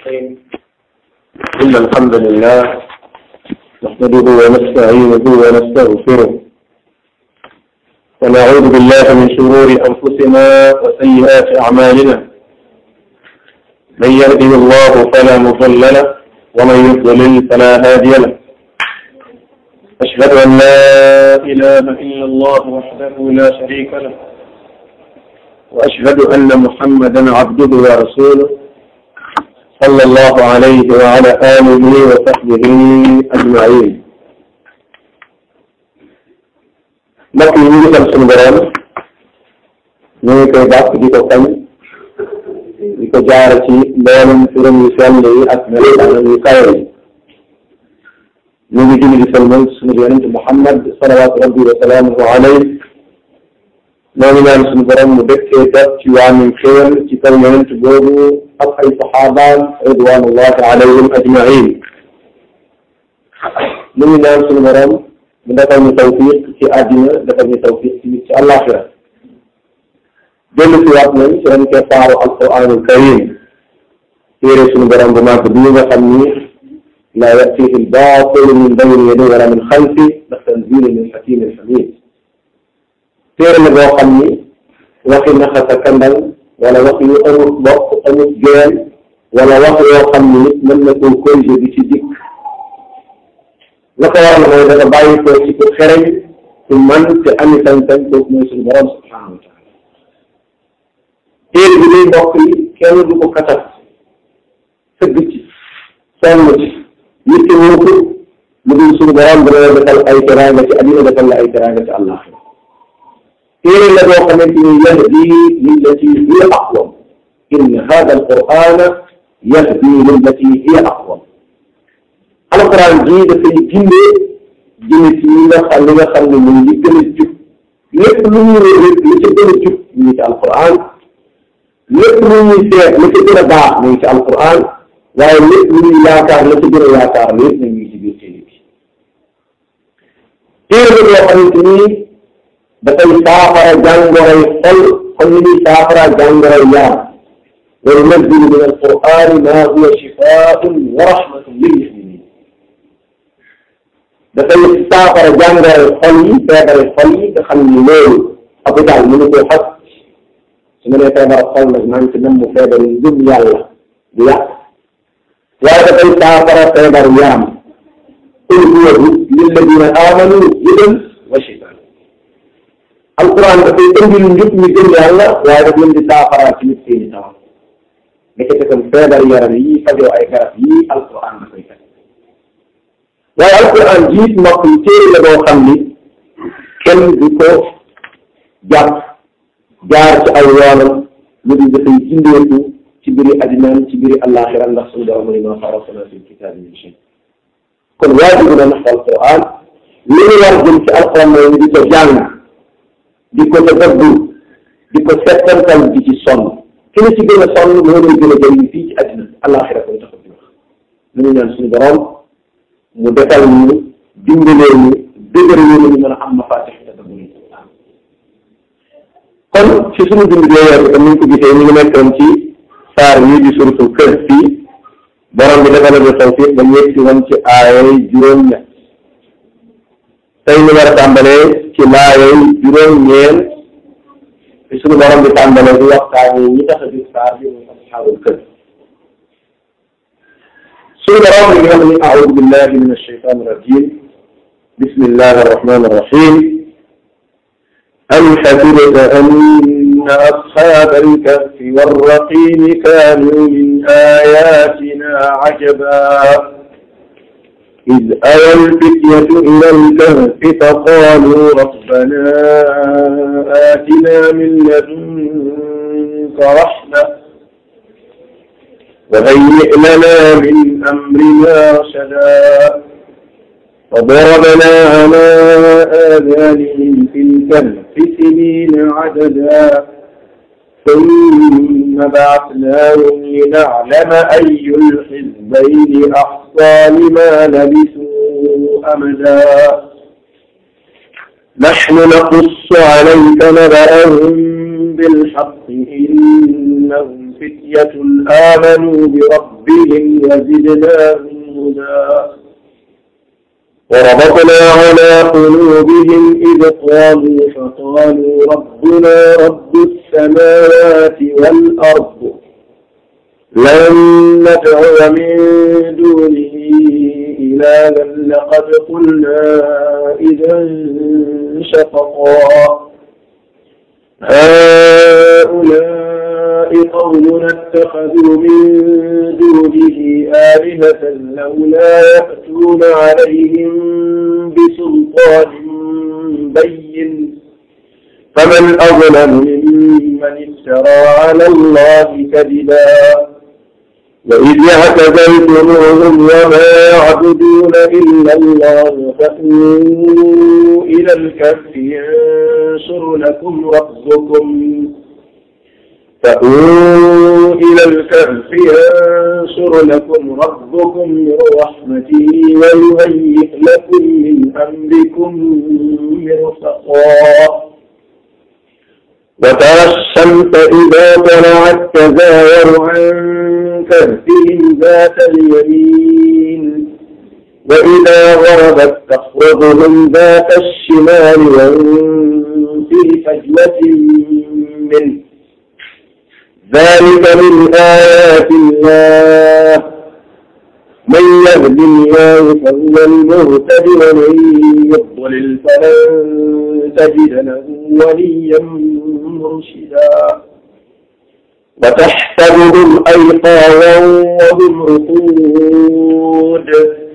الرحيم إن الحمد لله نحمده ونستعينه ونستغفره ونعوذ بالله من شرور أنفسنا وسيئات أعمالنا من يهده الله فلا مضل له ومن يضلل فلا هادي له أشهد أن لا إله إلا الله وحده لا شريك له وأشهد أن محمدا عبده ورسوله صلى الله عليه وعلى آله وصحبه أجمعين mbokk yi ñu ngi sant suñu borom ñu ngi koy bàkk di ko kañ di ko jaar ci mboolem turam yu sell yi ak melokaanam yu kawe yi ñu ngi julli di salmal suñu yonente Muhammad salawaatu rabbi wa salaamuhu alayhi ñoo ngi ñaan suñu borom mu dëkkee def ci waamim xéwal ci kaw yonent boobu ak ay saxaabaam ridwanullahi alayhim ajmain ñu ngi ñaan suñu borom mu defal ñu tawfiq ci àddina defal ñu tawfiq ci ci àllaaxira dellu si waat nañ ci ren keppaaru alquranul karim téere suñu borom bu màgg bi nga xam ni laa yatihi albatilu min bayni yadayhi wala min xalfi ndax tanzilu min hakimin hamid téere la boo xam ni waxi naxasa kandal wala wax yu amut bopp amut geen wala wax yoo xam ni nit mën na koo corriger bi ci dikk la ko waral mooy dafa bàyyi ko ci ku xereñ ku man te ami sañ-sañ kooku mooy suñu borom subhanahu wa taala téere bi day mbokk yi kenn du ko katat sëgg ci sonn ci yitte wóoku lu dul suñu borom dana defal ay teraanga ci àddina defal la ay teraanga ci àllaaxira téere la boo xamante ni yahdi lillati hiya aqwam inna hada alqurana yahdi lillati hiya aqwam alquran jii dafay gindee jëme ci ñi nga xam li nga xam ne mooy li gën a jub lépp lu ñuy réer li ci gën a jub ñu ngi ci alquran lépp lu ñuy seet la ci gën a baax ñu ngi ci alquran waaye lépp lu ñuy yaakaar la ci gën a yaakaar lépp na ñu ngi ci biir téere bi téere la boo xamante ni dafay saafara jàngoroy xol comme ni ñuy saafara jàngoroy yaram wa nunazzilu min alqur'ani ma huwa shifaa'un wa rahmatun lil mu'minin dafay saafara jàngoroy xol yi feebari xol yi nga xam ni loolu hôpital mënu koo faj su ma nee feebar xol nag maa ngi ci nam mu feebar yi ngëm yàlla bu yàq waaye dafay saafara feebar yaram qul huwa lilladina amanu hudan wa shifaa alquran dafay indil njub ñu gëm yàlla waaye daf leen di saafara ci nit seeni taw nekkete kon feebar yaram yi fajoo ay garab yi alquran dafay faj waaye alquran jiit mbokk yi téere la boo xam ni kenn du ko jàpp jaar ci aw yoonam lu dul dafay jindeeku ci biiri addinaan ci biiri àllaaxira ndax suñu borom mu ne maa farratnaa fil kitaabi min shay kon waajibu na nax alquran li ñu war jëm ci alquran mooy ñu di ko jàng di ko tadabbur di ko settantal di ci sonn ki la ci gën a sonn moo lay gën a jëriñ fii ci àddina àllaaxira koy tax di wax lu ñu ñaan suñu borom mu defal ñu dimbalee ñu dëgër ñu ñu mën a am mafaatix tadabbur yi kon ci suñu dund bi weer bi comme ni ñu ko gisee ñu ngi nekkoon ci saar yi di suratul Kahf fii borom bi defal na tawfiq ba ñu yegg si woon ci aayay juróom-ñett tey ñu war a tàmbalee ci laayay juróom-ñeent ci suñu borom bi tàmbalee di waxtaan yi ñi tax a jóg saar bi muy asxaabul kahf suñu borom bi nga xam ne aoudu billahi min alshaytan irrajim bismillahi arrahmani irrahim am xasibta anna asxaaba alkahfi warraqimi kaanu min ayatina ajaba إذ أوى الفتية إلى الكهف فقالوا ربنا آتنا من لدنك رحمة وهيئ لنا من أمرنا رشدا وضربنا على آذانهم في الكهف سنين عددا ثم بعثناهم لنعلم أي الحزبين أحصى لما لبثوا أمدا نحن نقص عليك نبأهم بالحق إنهم فتية آمنوا بربهم وزدناهم هدى وربطنا على قلوبهم إذ قاموا فقالوا ربنا رب السماوات والأرض لن ندعو من دونه إلها لقد قلنا إذا شططا هؤلاء قومنا اتخذوا من دونه آلهة لولا يأتون عليهم بسلطان بين فمن أظلم ممن افترى على الله كذبا وإذ اعتزلتموهم وما يعبدون إلا الله فأووا إلى الكهف ينشر لكم ربكم فأووا إلى الكهف ينشر لكم ربكم من رحمته ويهيئ لكم من أمركم مرفقا وترى الشمس إذا طلعت تزاور عن كهفهم ذات اليمين وإذا غربت تخرجهم ذات الشمال وهم في فجوة منه ذلك من آيات الله من يهد الله فهو المهتد ومن يضلل فلن تجد له وليا مرشدا وتحسبهم أيقاظا وهم رقود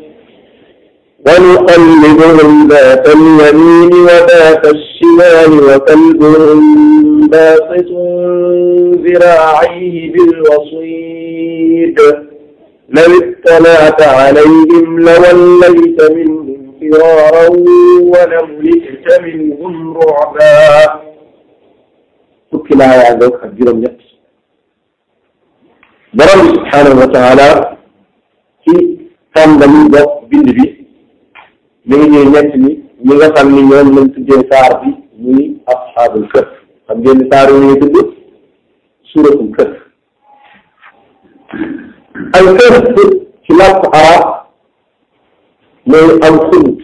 ونقلبهم ذات اليمين وذات الشمال وكلبهم باسط ذراعيه بالوصيد لو اطلعت عليهم لوليت منهم فرارا ولملئت منهم رعبا fukki laa yaa ngoog ak juróom-ñett borom bi subhaanahu wa taala ci tàmbali bopp bind bi mi ngi ñuy ñett ni ñi nga xam ni ñoom lañ tuddee saar bi muy asxaabul kahf xam ngeen ni saar yi ñuy tudd suuratul kahf al kahf ci làkk arab mooy am xunt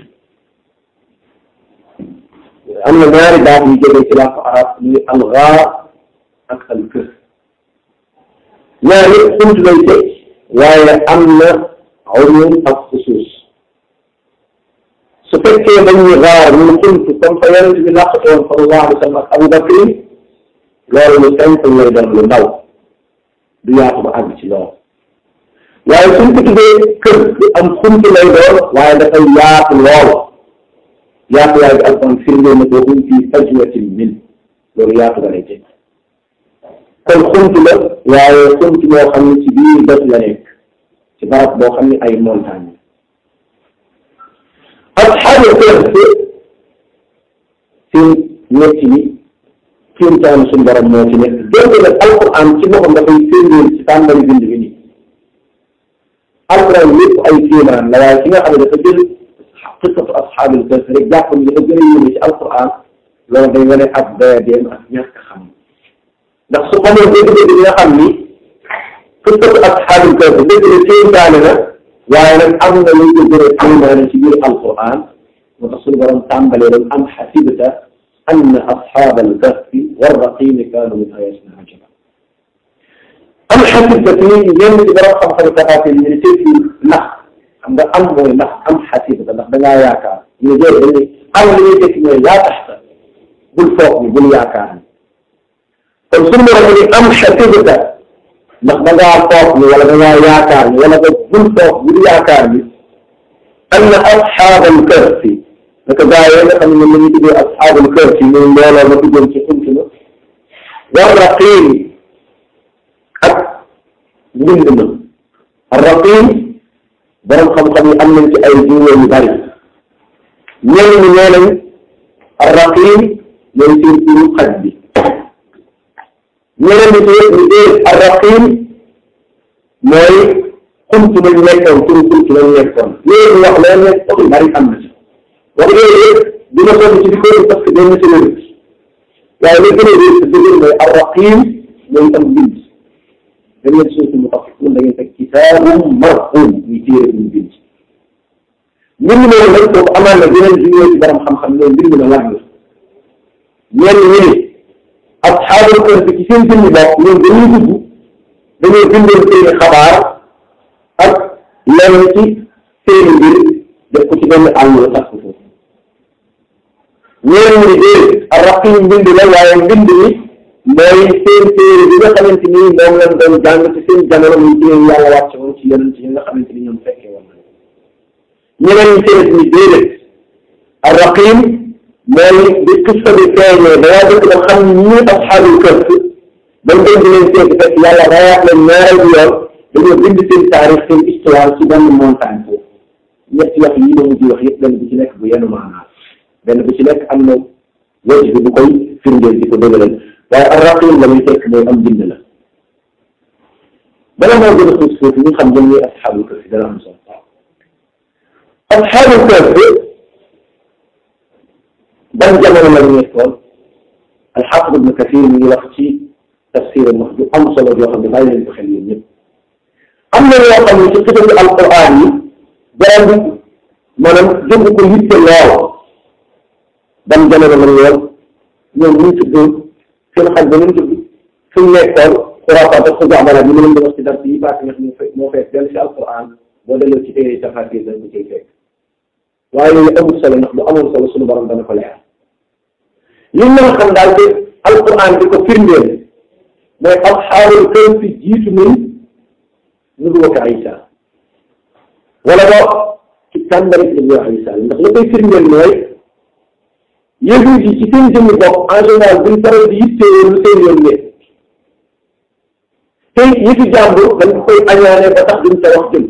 am na ñaari baat yu jógee ci làkk arab muy algaar ak al kahf ñaari xunt lay teg waaye am na umum ak xusuus su fekkee dañuy gaar ñu xunt comme fa yonent bi làqate woon sallallahu alayhi wa sallam ak Abu Bakr loolu lu simple lay doon lu ndaw du yaatu ba àgg ci loolu waaye suñ ko tuddee kër bi am xunt lay doon waaye dafay yaatu lool yaatu waay bi alquran firndee na ko hum fii fajwatin min loolu yaatu ba lay teg kon xunt la waaye xunt boo xam ne ci biir bët la nekk ci barab boo xam ne ay montagne asxaabu kahf seen nekk ni kéemtaan suñu borom moo ci nekk donte nag alquran ci boppam dafay firndeel ci tàmbali bind bi nii alquran lépp ay kéemaan la waaye ki nga xam ne dafa jël qissatu asxaabil kahf rek jàpp ni dafa gën a yéeme ci alquran loolu day wane ab doyadeem ak ñàkk xam ndax su xamoon dëgg-dëgg bi nga xam ni qissatu asxaabil kahf dëgg la kéemtaane na waaye nag am na lu ko gën a kéemaane ci biir alquran moo tax suñu borom tàmbalee loolu am xasibta anna asxaabal kahfi warraqiimi kaanu min ayatina ajaba am xasibta fi ñenn ci borom xam-xam tafaasir ñu ne tekki ndax xam nga am mooy ndax am xasibta ndax da ngaa yaakaar ñu ne déedéet dañuy am li ñuy tekki mooy laa taxta bul foog ni bul yaakaar ni kon suñu borom ni am xasibta ndax da ngaa foog ni wala da ngaa yaakaar ni wala nga bul foog bul yaakaar ni anna asxaabal kahfi naka gaa yi nga xam ne ñu ngi tuddee asxaabul kahfi muy mbooloo ma duggoon ci xunt ma war raqiim ak mbind ma raqiim borom xam-xam yi am nañ ci ay jiw yu bari ñenn ñi nee nañ raqiim mooy seen turu xaj bi ñeneen ñi ci ñu dee raqiim mooy xunt ma ñu nekkoon turu xunt ma ñu nekkoon léegi wax leen ne yu bari am na ci wax yooyu yëpp dina sonn ci di parce que doon na ci wér waaye li gën a wér dëgg mooy arraqim mooy am bind dañ leen suuf mu tax da ngeen fekk kitaabum marquum muy téere bu ñu bind mbir mi loolu nag kooku amaan na yeneen jugee ci borom xam-xam ne mbir mi la lan la ñenn ñi ne asxaabul kahf ci seen jëmmi bopp ñoom dañuy dugg dañoo bindoon seeni xabaar ak lenn ci seeni mbir def ko ci benn àll la sax foofu ñeneen ñi dee arraqim mbind la waaye mbind mi mooy seen téere bi nga xamante ni moom lañ doon jàng ci seen jamono muy téere yàlla wàcce woon ci yeneen ci yi nga xamante ni ñoom fekkee woon na ñeneen ñi seen ni déedéet arraqim mooy bi qissa bi feeñee dangaa dëkk ba xam ni ñii asxaabul kahf bañ dem di leen seeti fekk yàlla rayaat leen ñaareel bi yoon dañoo bind seen taarix seen histoire ci benn montagne foofu ñetti wax yi ma mujj wax yëpp benn bu ci nekk bu yenu maanaa benn bu ci nekk am na wëj bi bu koy firndeel di ko dëgëral waaye arraqim la muy fekk mooy am bind la bala moo gën a suuf suuf ñu xam ñoom ñooy asxaabul kahf dana am solo asxaabul kahf ban jamono la ñu nekkoon alxaafid ibn kathir mi ngi wax ci tafsir wax ju am solo yoo xam ne bàyyi leen ko xel yéen ñëpp am na yoo xam ne ci xitabu alquran yi borom bi maanaam jënd ko yitte lool ban jamono la ñu woon ñoom ñu tudd seen xaj ba ñu tudd suñ nekkoon xuraafaat ak xujaabala bi mu leen di wax ci dars yi passé nga xam ne moo fekk dellu si alquran boo delloo ci téere tafasir dañ ko ciy fekk waaye yooyu amul solo ndax bu amul solo suñu borom dana ko leer li mën a xam daal de alquran di ko firndeel mooy asxaabul kahf jiitu nañ nubuwwata Isa wala boog ci tàmbali nubuwwata Isa ndax la koy firndeel mooy yëngu yi ci seen jëmmi bopp en général buñ faral di yittewoo lu seen yoon ne te yëfi jàmbur dañ ko koy añaane ba tax duñ sa wax jëm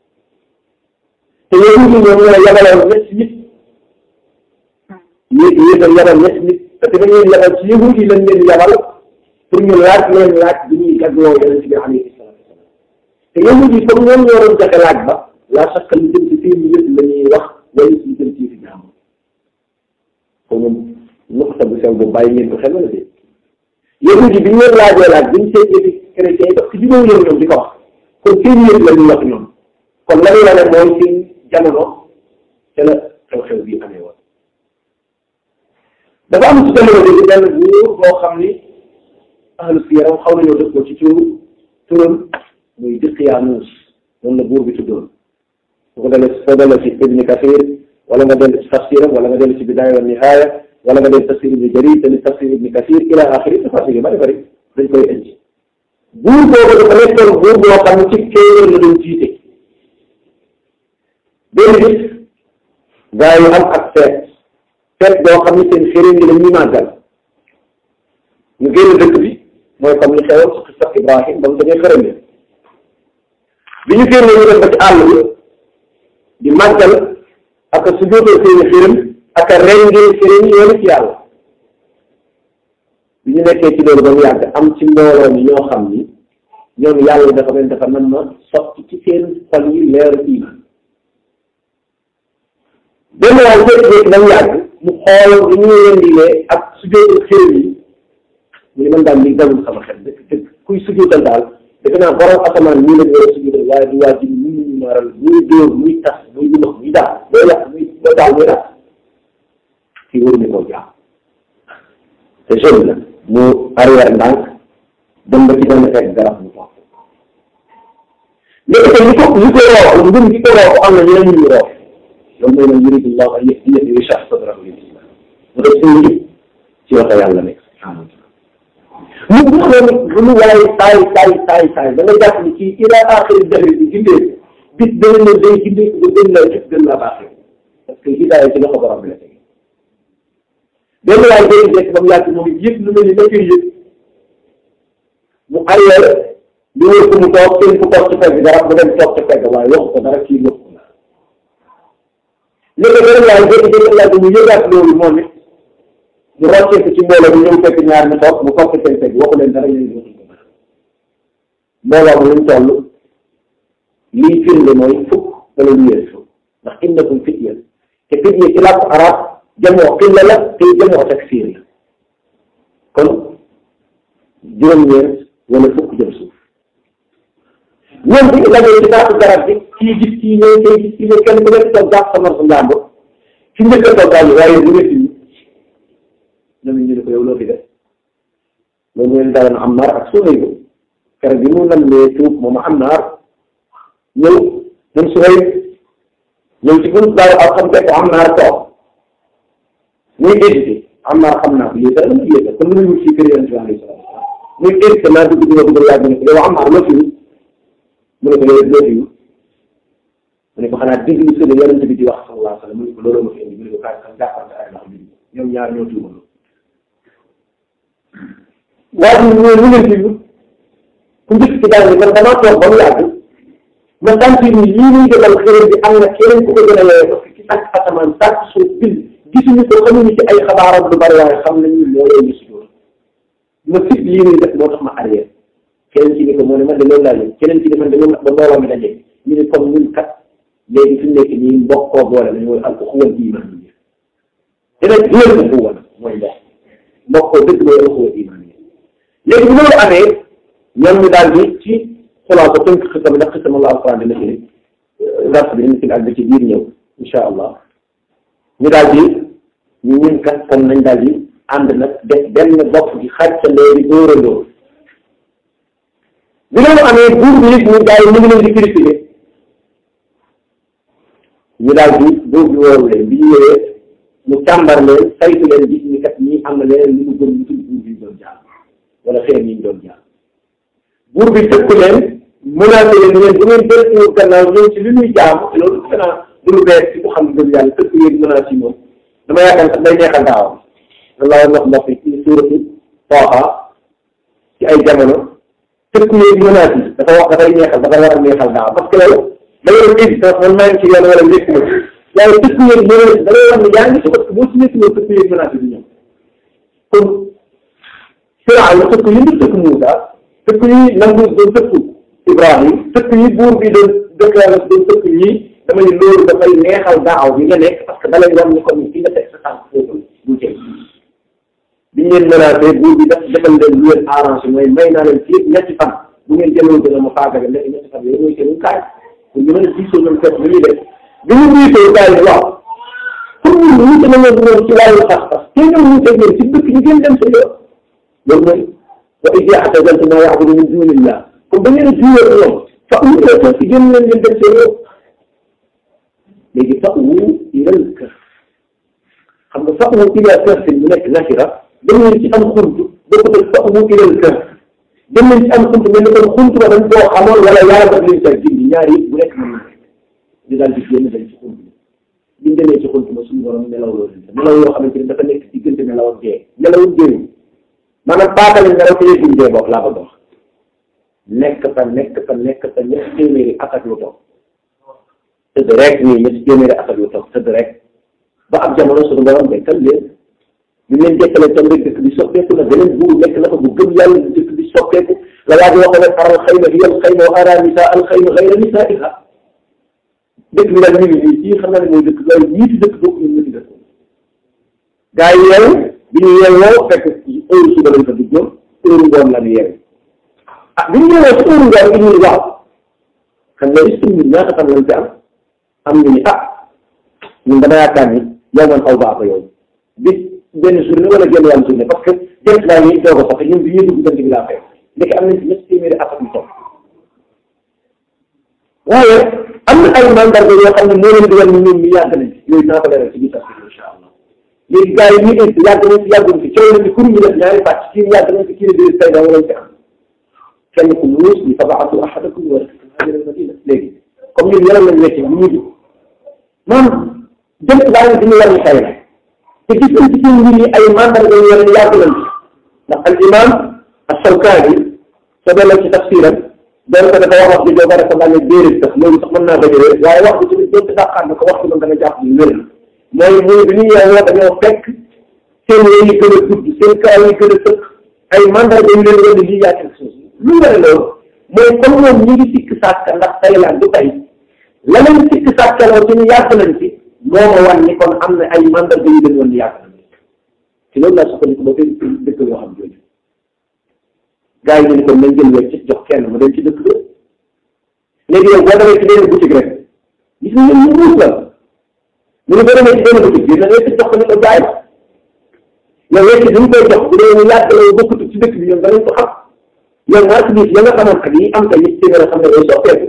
te yëngu yi ñoom ñoo yabaloon ñetti nit yéeg yéegal yabal ñetti nit parce que dañuy yabal ci yëngu yi lañ leen yabal pour ñu laaj leen laaj bi ñuy gagloo yonent bi alayhi salaatu wasalaam te yëngu yi comme ñoom ñoo doon joxe laaj ba la chaque lu jëm ci seen yëpp la ñuy wax wala lu jëm ci yëfi jàmbur ko moom nuqta bu sew boobu bàyyi ngeen ko xel wala déet yëngu yi bi ñu leen laajee laaj bi ñu seet yëfi chrétien yi parce que jubóo leen ñoom di ko wax kon seen yëpp la ñuy wax ñoom kon la ñuy wane mooy seen jamono te la xew-xew bi amee woon dafa am ci jamono bi benn buur boo xam ni ahlu siyaram xaw nañoo dëppoo ci turu turam muy Diqyaanuus noonu la buur bi tuddoon bu ko dalee soo dalee ci Ibn Kathir wala nga dellu ci tafsiram wala nga dellu ci Bidaaya wa Nihaaya wala nga dellu tafsir Ibn Jarir te tafsir Ibn Kathir ila axiri tafasir yu bari bari dañ koy indi buur boobu dafa nekkoon buur boo xam ne ci kéeméer la doon jiite benn bis gaa yi am ak feet feet boo xam ne seen xërin yi la ñuy màggal ñu génn dëkk bi mooy comme li xewoon ci xisa Ibrahim ba mu dañuy xërëm bi bi ñu génn ñu dem ba ci àll bi di màggal ak a sujjóotal seeni xërëm ak a rendil xërëm yi yoonu ci yàlla bi ñu nekkee ci loolu ba mu yàgg am ci mbooloo mi ñoo xam ni ñoom yàlla dafa mel dafa nan ma sotti ci seen xol yi leeru iman benn waay jékki-jékki ba mu yàgg mu xool li ñuy rendilee ak sujjóotal xërëm yi mu ne man daal lii dalul sama xel dëkk dëkk kuy sujjóotal daal defe naa borom asamaan nii la ñu war a sujjóotal waaye du waa ji muy ñu maaral muy dóor muy tas muy lumax muy daal muy yàq muy muy daal muy daal kii waruñu koo jaam te jeune la mu arrière ndànk dem ba ci benn fekk garab mu toog léegi te li ko li ko roof mbir gi ko roof am na ñeneen ñu roof loolu mooy man yuridu llahu an yahdiyahu yashrah sadrahu lil islam mu def suñu njub ci loxo yàlla nekk subhanahu wa taala mu bu xam ne lu waaye saay saay saay saay da nga jàpp ni kii ila axiri dahri bi gindee bis dana ne day gindee ko gën laa jëf gën laa baaxee parce que hidaaya ci loxo borom bi la tege benn waay day dekk ba mu yàgg moom yëpp lu mel ni la koy yëg mu arrière lu wër ko mu toog seen fu toog ci pegg garab mu dem toog ci pegg waaye wax ko dara kii wax ko dara léegi beneen waay jékki-jékki laaj mu yëgaat loolu moom it mu roccee ko ci mbooloo bi ñëw fekk ñaar ñu toog mu toog seen pegg waxu leen dara ñu ne waxuñ ko dara mbooloo mu luñ toll lii firnde mooy fukk wala lu yées fukk ndax innakum fitya te fitya ci làkku arab jamoo xilla la te jamoo taksiir la kon juróom-ñeent wala fukk jëm suuf ñoom bu ñu dajee ci taatu garab bi kii gis kii ñëw kii gis kii ñëw kenn ku nekk toog jàpp sa morso njàmbur ci njëkk a toog daal waaye bu nekk nii ñoom ñu ne ko yow loo fi def loolu leen daloon Ammar ak Suhayb keroog bi mu nammee tuub moom Ammar ñëw moom Suhayb ñëw ci bunt daaw ak xam fekk Ammar toog muy hésité Ammar xam naa ko lii dara la yéene kon lu ñu wut ci kër Yonent bi alayhi salaatu wa salaam muy hésité naa dugg dina dugg yàgg ne ko yow Ammar loo fi wut mu ne ko yow loo fi wut mu ne ko xanaa déglu sële Yonent bi di wax sallallahu alayhi wa sallam mu ne ko looloo ma fi indi mu ne ko kaay kan jàppante ay ndax bi ñoom ñaar ñoo tuubaloo waaye ñu ñu ñu leen fi ku njëkk ci daal man damaa toog ba mu yàgg ma sentir ni lii muy defal xëy bi am na keneen ku ko gën a yore parce que ci sàkk asamaan sàkk suuf bind gisuñu ko xamuñu ci ay xabaaram lu bari waaye xam nañu moo leen ñu si doon ma fit lii muy def moo tax ma arrière keneen ci ni ko moo ne man de loolu laa leen keneen ci ni man de loolu ba mbooloo mi daje ñu ne comme ñun kat léegi fi mu nekk nii mbokkoo boole nañu mooy al uxuwal iman yi dina jël uxuwa mooy ndox mbokkoo dëgg mooy uxuwa iman yi léegi bu loolu amee ñoom ñu daal di ci xulaasa tënk xisam ndax xisam Allah alquran dina fi dars bi dina fi ak bi ci biir ñëw insha allah ñu daal di ñu ñun kat kon nañ daal di ànd nag def benn bopp di xàccandoo di dóorandoo bi loolu amee buur bi it ñu gars yi ñu ngi leen di critiquer ñu daal di buur bi woowu leen bi ñu ñëwee mu càmbar leen saytu leen gis ni kat ñii am na leneen lu mu gën lu tudd buur bi ñu doon jaar wala xeer yi ñu doon jaar buur bi tëkku leen menacé leen ngeen bu ngeen jël suñu gannaaw ñëw ci li ñuy jaamu te loolu xanaa du lu bees ci ku xam gëm yàlla tëkku yéen menacé yi moom dama yaakaar sax day neexal daawam loolu wax ndox yi ci suuratu Taaha ci ay jamono tëkku yéen menacé yi dafa wax dafay neexal dafa war a neexal daaw parce que loolu da ngay dégg sax man maa ngi ci yoon wala nekk ma waaye tëkku yéen menacé da ngay wax ne yaa ngi ci parce que boo ci nekk ñëw tëkku yéen menacé bi ñëw kon Firawna tëkku yi ñu tëkku Muusa tëkk yi nangu doon tëkk Ibrahim tëkk yi buur bi doon déclaré doon tëkk ñii damay loolu dafay neexal daaw bi nga nekk parce que da lay wax ni kon fi nga teg sa tànk foofu bu jëm biñ leen menacé buur bi def defal leen lu leen arrangé mooy may naa leen fii ñetti fan bu ngeen jëloon dina ma faagaga nekk ñetti fan yooyu mooy seen kaay pour ñu mën a diisoo ñoom fekk lu ñuy def bi ñu diisoo kaay yi waaw pour ñun ñu te nañoo ñoom ci wàllu pas-pas te ñoom ñu teg leen ci dëkk ñu gën dem sa yoon loolu mooy wa iz i'tazaltum maa ya'budu min duunillah comme da ngeen a jiwee ñoom fa wu ila kahfi génn leen ngeen dem seen yoon léegi fa wu ilal kahf xam nga fa wu ila kahfi mu nekk nakira dem leen ci am xuntu bokkut ak fa wu ilal kahf dem leen ci am xuntu mel ni kon xuntu ba dañ koo xamoon wala yàlla daf leen sa gindi ñaar yëpp bu nekk mën na ñu daal di génn dañ ci xuntu biñ demee ci xuntu ba suñu borom nelaw loolu nelaw yoo xamante ni dafa nekk diggante nelaw ak dee nelaw dee maanaam baatale nelaw te yëguñ dee bokk laa ko dox nekk fa nekk fa nekk fa ñetti téeméeri at ak lu toog tëdd rek nii ñetti téeméeri at ak lu toog tëdd rek ba ab jamono suñu borom dekkal leen ñu leen dekkale tam rek dëkk bi soppeeku na beneen buur nekk na fa bu gëm yàlla dëkk bi soppeeku la waa ji waxoon rek aral xayma hiya al xayma wa ara nisa al xayma xayra nisaiha dëkk bi daal ñu ngi nii fii xam naa ne mooy dëkk waaye ñiiti dëkk bokk ñun ñi dëkk gaa yi yeewu bi ñu yeewoo fekk heure suba lañ fa duggoon heure ngoon la ñu yeewu ah bi ñu ñëwee si heure ngoon bi ñu waaw xam nga est-ce que ñun ñaata fan lañ fi am am ñu ni ah ñun dama yaakaar ni yow man xaw baax ko yow bis benn journée wala genn wàllu journée parce que jant laa ngi doog a sax ñun bi ñuy dugg jant bi laa fekk ndeke am nañ ci ñetti téeméeri at ak lu topp waaye am na ay mandarga yoo xam ne moo leen di wan ni ñun ñu yàgg nañ yooyu naa ko leeral ci biir sax incha allah léegi gars yi ñu indi yàgg nañ fi yàgguñ fi coow nañ fi kur ñu def ñaari pàcc kii yàgg nañ fi kii ne déedéet tey dama lañ fi am kenn ku muus ni fabaatu ahadakum wa haajara al-madina léegi comme ñun yaram lañ wecce bu ñuy dugg maanaam jënt baa ngi diñu war ñu xëy na te gis nañ ci seen mbir yi ay mandarga yu wane yàgg nañ fi ndax al imam as-Shawkaani soo delloo ci tafsiram doon ko dafa wax wax bi doo bare ko daal ne déedéet sax loolu sax mën naa bañ a wér waaye wax bi tamit doon ci dàqaat na ko wax bi moom da nga jàpp ni wér na mooy muy bi ñu yeewoo dañoo fekk seen yooyu yi gën a gudd seen kaw yi gën a tëkk ay mandarga yu leen wane lii yaa quelque chose lu ware loolu mooy comme ñoom ñu ngi sikk sàkka ndax tey la du tey la leen sikk sàkkaloo ci ñu yàgg nañ ci moo ma wan ni kon am na ay mandarga yu leen wan ni yàgg nañ ci loolu laa sukkandiku ba tey dëkk yoo xam jooju gars yi ñu ni kon nañ jël wecc jox kenn mu dem ci dëkk ba léegi yow boo demee ci benn boutique rek gis nga ñu muus la mu ne boo demee ci benn boutique bi da ngay jox ko ni ko jaay yow wecc bi ñu koy jox bu dee ñu yàgg la bokkut ci dëkk bi ñoom danañ ko xam yow marchandise ya nga xamante ni am tey ci téeméer xam ne day soppeeku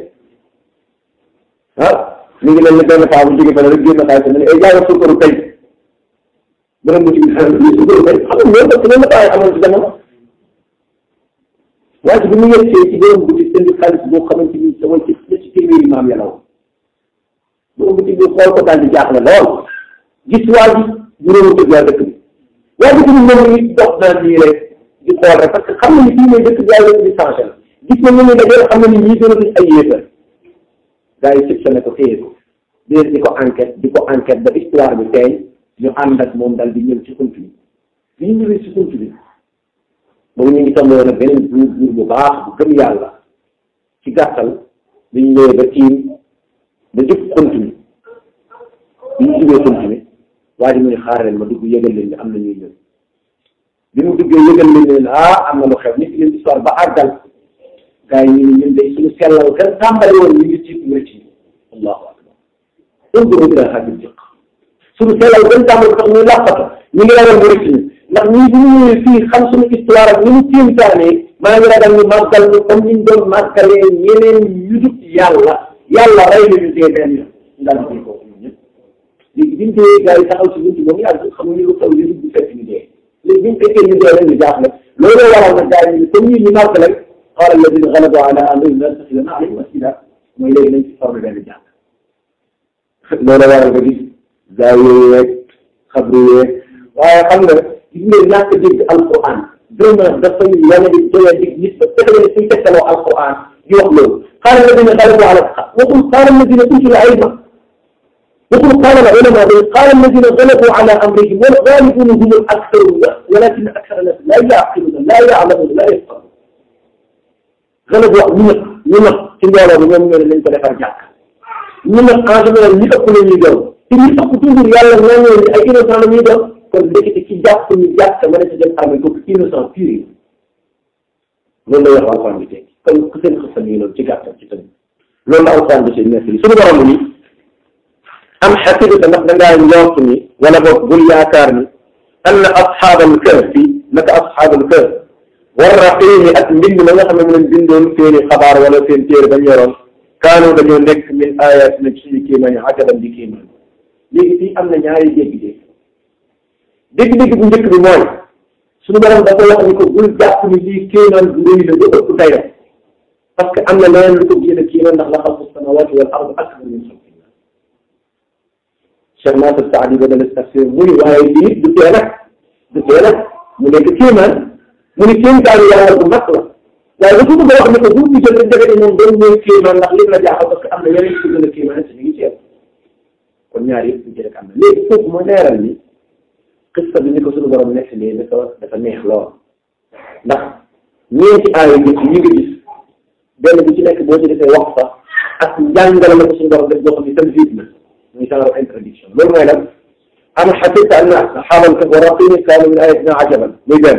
ah mi ngi leen ne benn faa bu jóge fële rek génn xaalis ne ay jaay suukaru tey borom boutique bi daal lii suukaru tey xam nga loolu parce que loolu la bàyyi amoon ci jamono waaye bi mu yegsee ci borom boutique indi xaalis boo xamante ni sama ci ci téeméeri maam ya la woon borom boutique bi xool ko daal di jaaxle lool gis waa ji juróomi tëj waa dëkk bi waa dëkk bi moom ngi dox naa nii rek di xool rek parce que xam na ni fii mooy dëkk bi yaay dëkk bi changé la gis na ñu ne dajeel xam na ni ñii gën a ay yéefar gars yi sib ne ko téye ko di di ko enquête di ko enquête ba histoire bi tey ñu ànd ak moom dal di ñëw ci xunt bi bi ñu ñëwee ci xunt bi moom ñu ngi tombé woon ak beneen buur buur bu baax bu gëm yàlla ci gàttal bi ñu ñëwee ba tiim ba jub xunt bi bi ñu jubee xunt bi waa ji mu ne xaar leen ma dugg yëgal leen ni am na ñuy ñëw bi mu duggee yëgal leen ne ah am na lu xew nit leen histoire ba àggal gars yi ñu ne ñun day suñu sellal gën tàmbali woon ñu ngi ci mu rëcc allahu akbar unzuru ila hadi diq suñu sellal gën tàmbali sax ñu làqatu ñu ngi ragal mu rëcc ñu ndax ñii bu ñu ñëwee fii xam suñu histoire ak ni mu kéemtaanee maa ngi ragal ñu màggal ñu comme ni ñu doon màggalee ñeneen ñu dut yàlla yàlla rey nañu dee benn yoon ndax ñu ko ñun ñëpp léegi bi ñu dee gars yi taxaw si buntu ba mu yàgg xamuñu lu xew li dugg fekk ñu dee léegi bi ñu fekkee ñu dee rek ñu jaaxle loolu waral nag gars yi comme ñii ñu màggal rek qaala alladina galabu ala amrihim lanattaxidanna alayhim masjida mooy léegi nañ ci formé benn jàng loolu waral nga gis gaa yooyu yeeg xabru yeeg waaye xam nga gis nga ñàkk dégg alquran vraiment dafay wane di doya dig nit ba fexe ne suñ tegtaloo alquran di wax loolu qaala alladina galabu ala waxul qaala alladina utila ilma waxul qaala al ulama bi qaala alladina galabu ala amrihim wal ghalibuna hum al aktharu walakin akthara nas la yaqiluna la ya'lamuna la yafqahuna galabu wax ñu nëpp ñu nëpp ci mbooloo bi ñoom ñoo ne nañ ko defar jàkk ñu nëpp en général ñi ëpp la ñuy doon te ñi ëpp toujours yàlla ñoo ñëw ay innocent la ñuy doon kon ndekete ci jàpp ñu jàkk mën a ci jël armée kooku innocent pur yi loolu la wax alxuraan bi teg kon ku seen xësal yi loolu ci gàttal ci tamit loolu la alxuraan bi seen nekk li suñu borom ni am xasibata ndax dangaa njort ni wala boog bul yaakaar ni anna asxaabal kahfi naka asxaabal kahf war raqiimi ak mbind ma nga xam ne mu leen bindoon seeni xabaar wala seen téere bañ yoroon kaanu dañoo nekk min ayatina ci suñu kéemaan yi ajaban di kéemaan léegi fii am na ñaari dégg-dégg dégg-dégg bu njëkk bi mooy suñu borom dafa wax ni ko bul jàpp ni lii kéemaan bu rëy la ba ëpp dayo parce que am na leneen lu ko gën a kéemaan ndax la xalqu samawati wal ard akbar min xalqillah Cheikh Nasir Saadi ba dana tafsir mu ni waaye lii du tee nag du tee nag mu nekk kéemaan mu ni kéemtaanu yàlla bu mag la waaye dafa bëgg a wax ne ko bu ñu jël rek defe ne moom doon mooy kéemaan ndax li la jaaxal parce que am na yeneen yu gën a kéemaan te ñu ngi ceeb kon ñaar yëpp ñu ci rek am na léegi foofu mooy leeral ni xista bi ni ko suñu borom nekk nii dafa dafa neex lool ndax ñeenti aaya yi ñu ngi gis benn bu ci nekk boo ci defee wax sax ak njàngale la ko suñu borom def boo xam ne tamit na muy genre introduction loolu mooy lan am xasibta anna asxaabal kahfi wa raqiimi kaanu min ayatina ajaban muy benn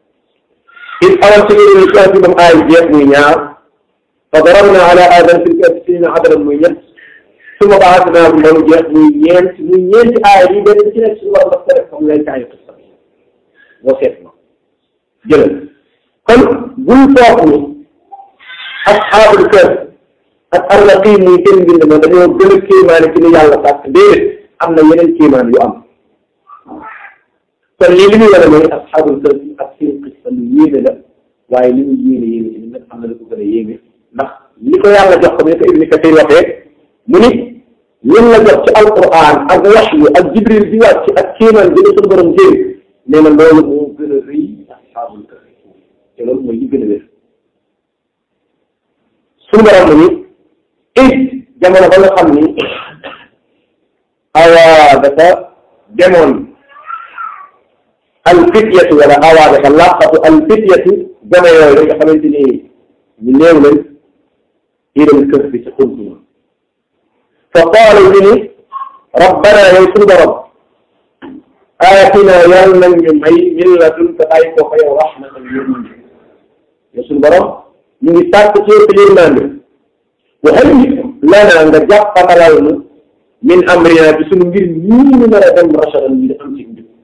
إذ أوت إلى الكهف من آية جيت مينار فضربنا على آدم في الكهف سنين عددا ميت ثم بعثناهم من جيت مينين مينين آية بين سنة سورة مختلفة من ذلك عن القصة وصفنا جلد قل قل فوقني أصحاب الكهف الرقيم ميتين من لما دنيو قل كيمان كني يالا تكبير أمنا ينين كيمان يؤمن kon lii li muy wane mooy asxaabul kahf ak seen qissa lu yéeme la waaye li mu yéeme yéeme ci nag am na lu ko gën a yéeme ndax li ko yàlla jox ko ni ko Ibn Kathir waxee mu ni ñun la jox ci alquran ak waxyu ak jibril bi wàcc ak kéemaan bi la suñu borom jëri nee na loolu moo gën a rëy asxaabul kahf te loolu mooy li gën a wér suñu borom mu ni it jamono ba nga xam ni awaa dafa demoon alfityatu wala awaa dafa làqatu alfityatu gone yooyu nga xamante ni ñu néew lañ iram kër bi ci xuntuma fa qaalu ñu ni rabbana yow suñu borom aatina yàlla nag ñu may min ladunka ay ko fa yow rahmatan yërmande yow suñu borom ñu ngi sàkk ci yow yërmande waxay lana nga jàppatalal nu min amrina bi suñu mbir ñii ñu nar a dem rachadan bi da am ci njub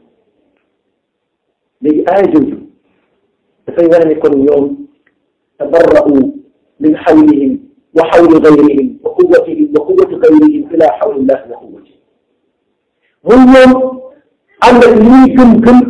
léegi aaya jooju dafay war ne kon ñoom tabarra'u min xawlihim wa xawli gayrihim wa quwatihim wa quwati gayrihim ila xawlillahi wa quwati mun ñoom ànd ak li ñuy gëm gëm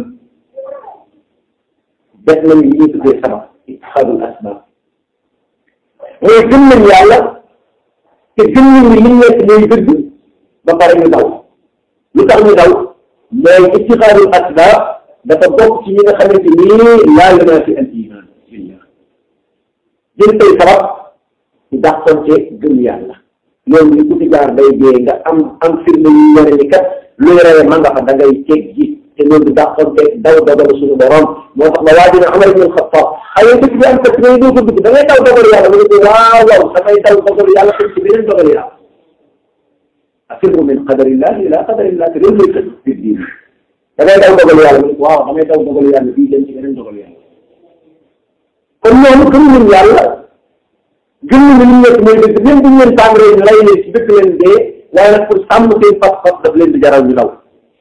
def nañ li ñuy tuddee sabab itixaadul asbab mooy gëm nañ yàlla te gëm nañ ni li nekk mooy dëgg ba pare ñu daw lu tax ñu daw mooy itixaadul asbab dafa bokk ci ñi nga xamante ni laa yunafi al iman billah jël tey sabab di dàqonte gëm yàlla loolu ñu ku ci jaar day dee nga am am firnde yu wane ni kat luy rewe ma nga fa da ngay teg ji te loolu di dàqonte daw dogalu suñu borom moo tax ba waa dina Umar ibn Xattaab xëy dëkk bi am kat ngay doo ko dugg da ngay daw dogalu yàlla mu ne ko waaw waaw damay daw dogalu yàlla xam ci beneen dogalu yàlla afirru min qadarillahi ila qadarillah te loolu lay kat biir diine da ngay daw dogalu yàlla mu ne ko waaw damay daw dogalu yàlla bii dem ci beneen dogalu yàlla kon ñoom gëm nañ yàlla gëm nañ li nekk mooy dëgg même bu ñu leen tàmbalee ñu lay leen ci dëkk leen dee waaye nag pour sàmm seen pas-pas daf leen di jaral ñu daw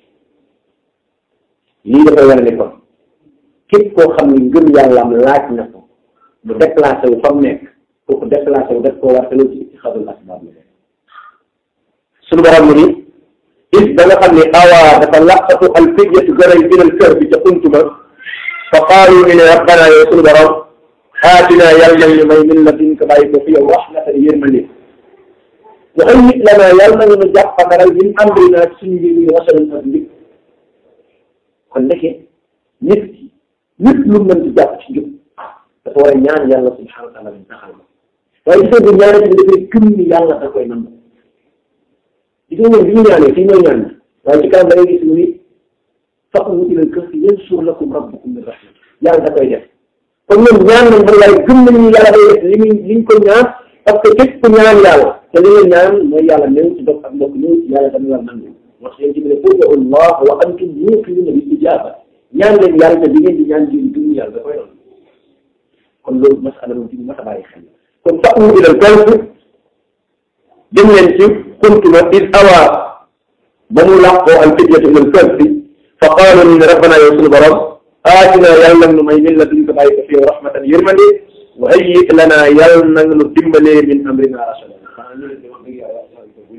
lii dafay wane ne kon képp koo xam ne ngëm yàllaam laaj na ko mu déplacé wu fa mu nekk kooku déplacé wu def koo war te loolu ci itixaadul asbaab la suñu borom mu ni is da nga xam ne awaa dafa laqatu al fidyatu garay ilal kër bi ca untuma fa qaalu ñu ne rabbana yow suñu borom aatina yàlla nañu may min ladunka bàyyi ko fi yow rahmatan yërmande wa hayyi lanaa yàlla nañu nu jàppandaral min amrinaa suñu mbir mi rasadan ak njub kon ndeke nit ki nit lu mën di jàpp ci njub dafa war a ñaan yàlla subhanahu wa taala bi taxal ma waaye gis nga ñaane ci dafay gëm ni yàlla da koy nangu gis nga ñoom bi ñu ñaanee fii mooy ñaan waaye ci kanam da ngay gis mu ni fa'u ilal kahfi yansur lakum rabbukum min rahmati yàlla da koy def kon ñoom ñaan nañ man waaye gëm nañu ni yàlla day def li muy liñ ko ñaan parce que képp ku ñaan yàlla te li nga ñaan mooy yàlla néew ci dog ak mbokk néew ci yàlla dana la nangu moo tax yéen ci ne ud'u Allah wa antum muuqinuuna bil ijaaba ñaan leen yàlla te li ngeen di ñaan ji gëm yàlla da koy doon kon loolu masala moom ci bu mat a bàyyi xel kon fa'u ilal kahfi dem leen ci xuntuma is awaa ba mu làqoo al fidyatu ilal kahfi fa qaalu ni rabbana yow suñu borom aatina yàlla nag nu may min ladunka bàyyi ko fi yow rahmatan yërmande wa hayyi lanaa yàlla nag nu dimbalee min amrina rasadan xanaa ñu leen di wax dëgg yàlla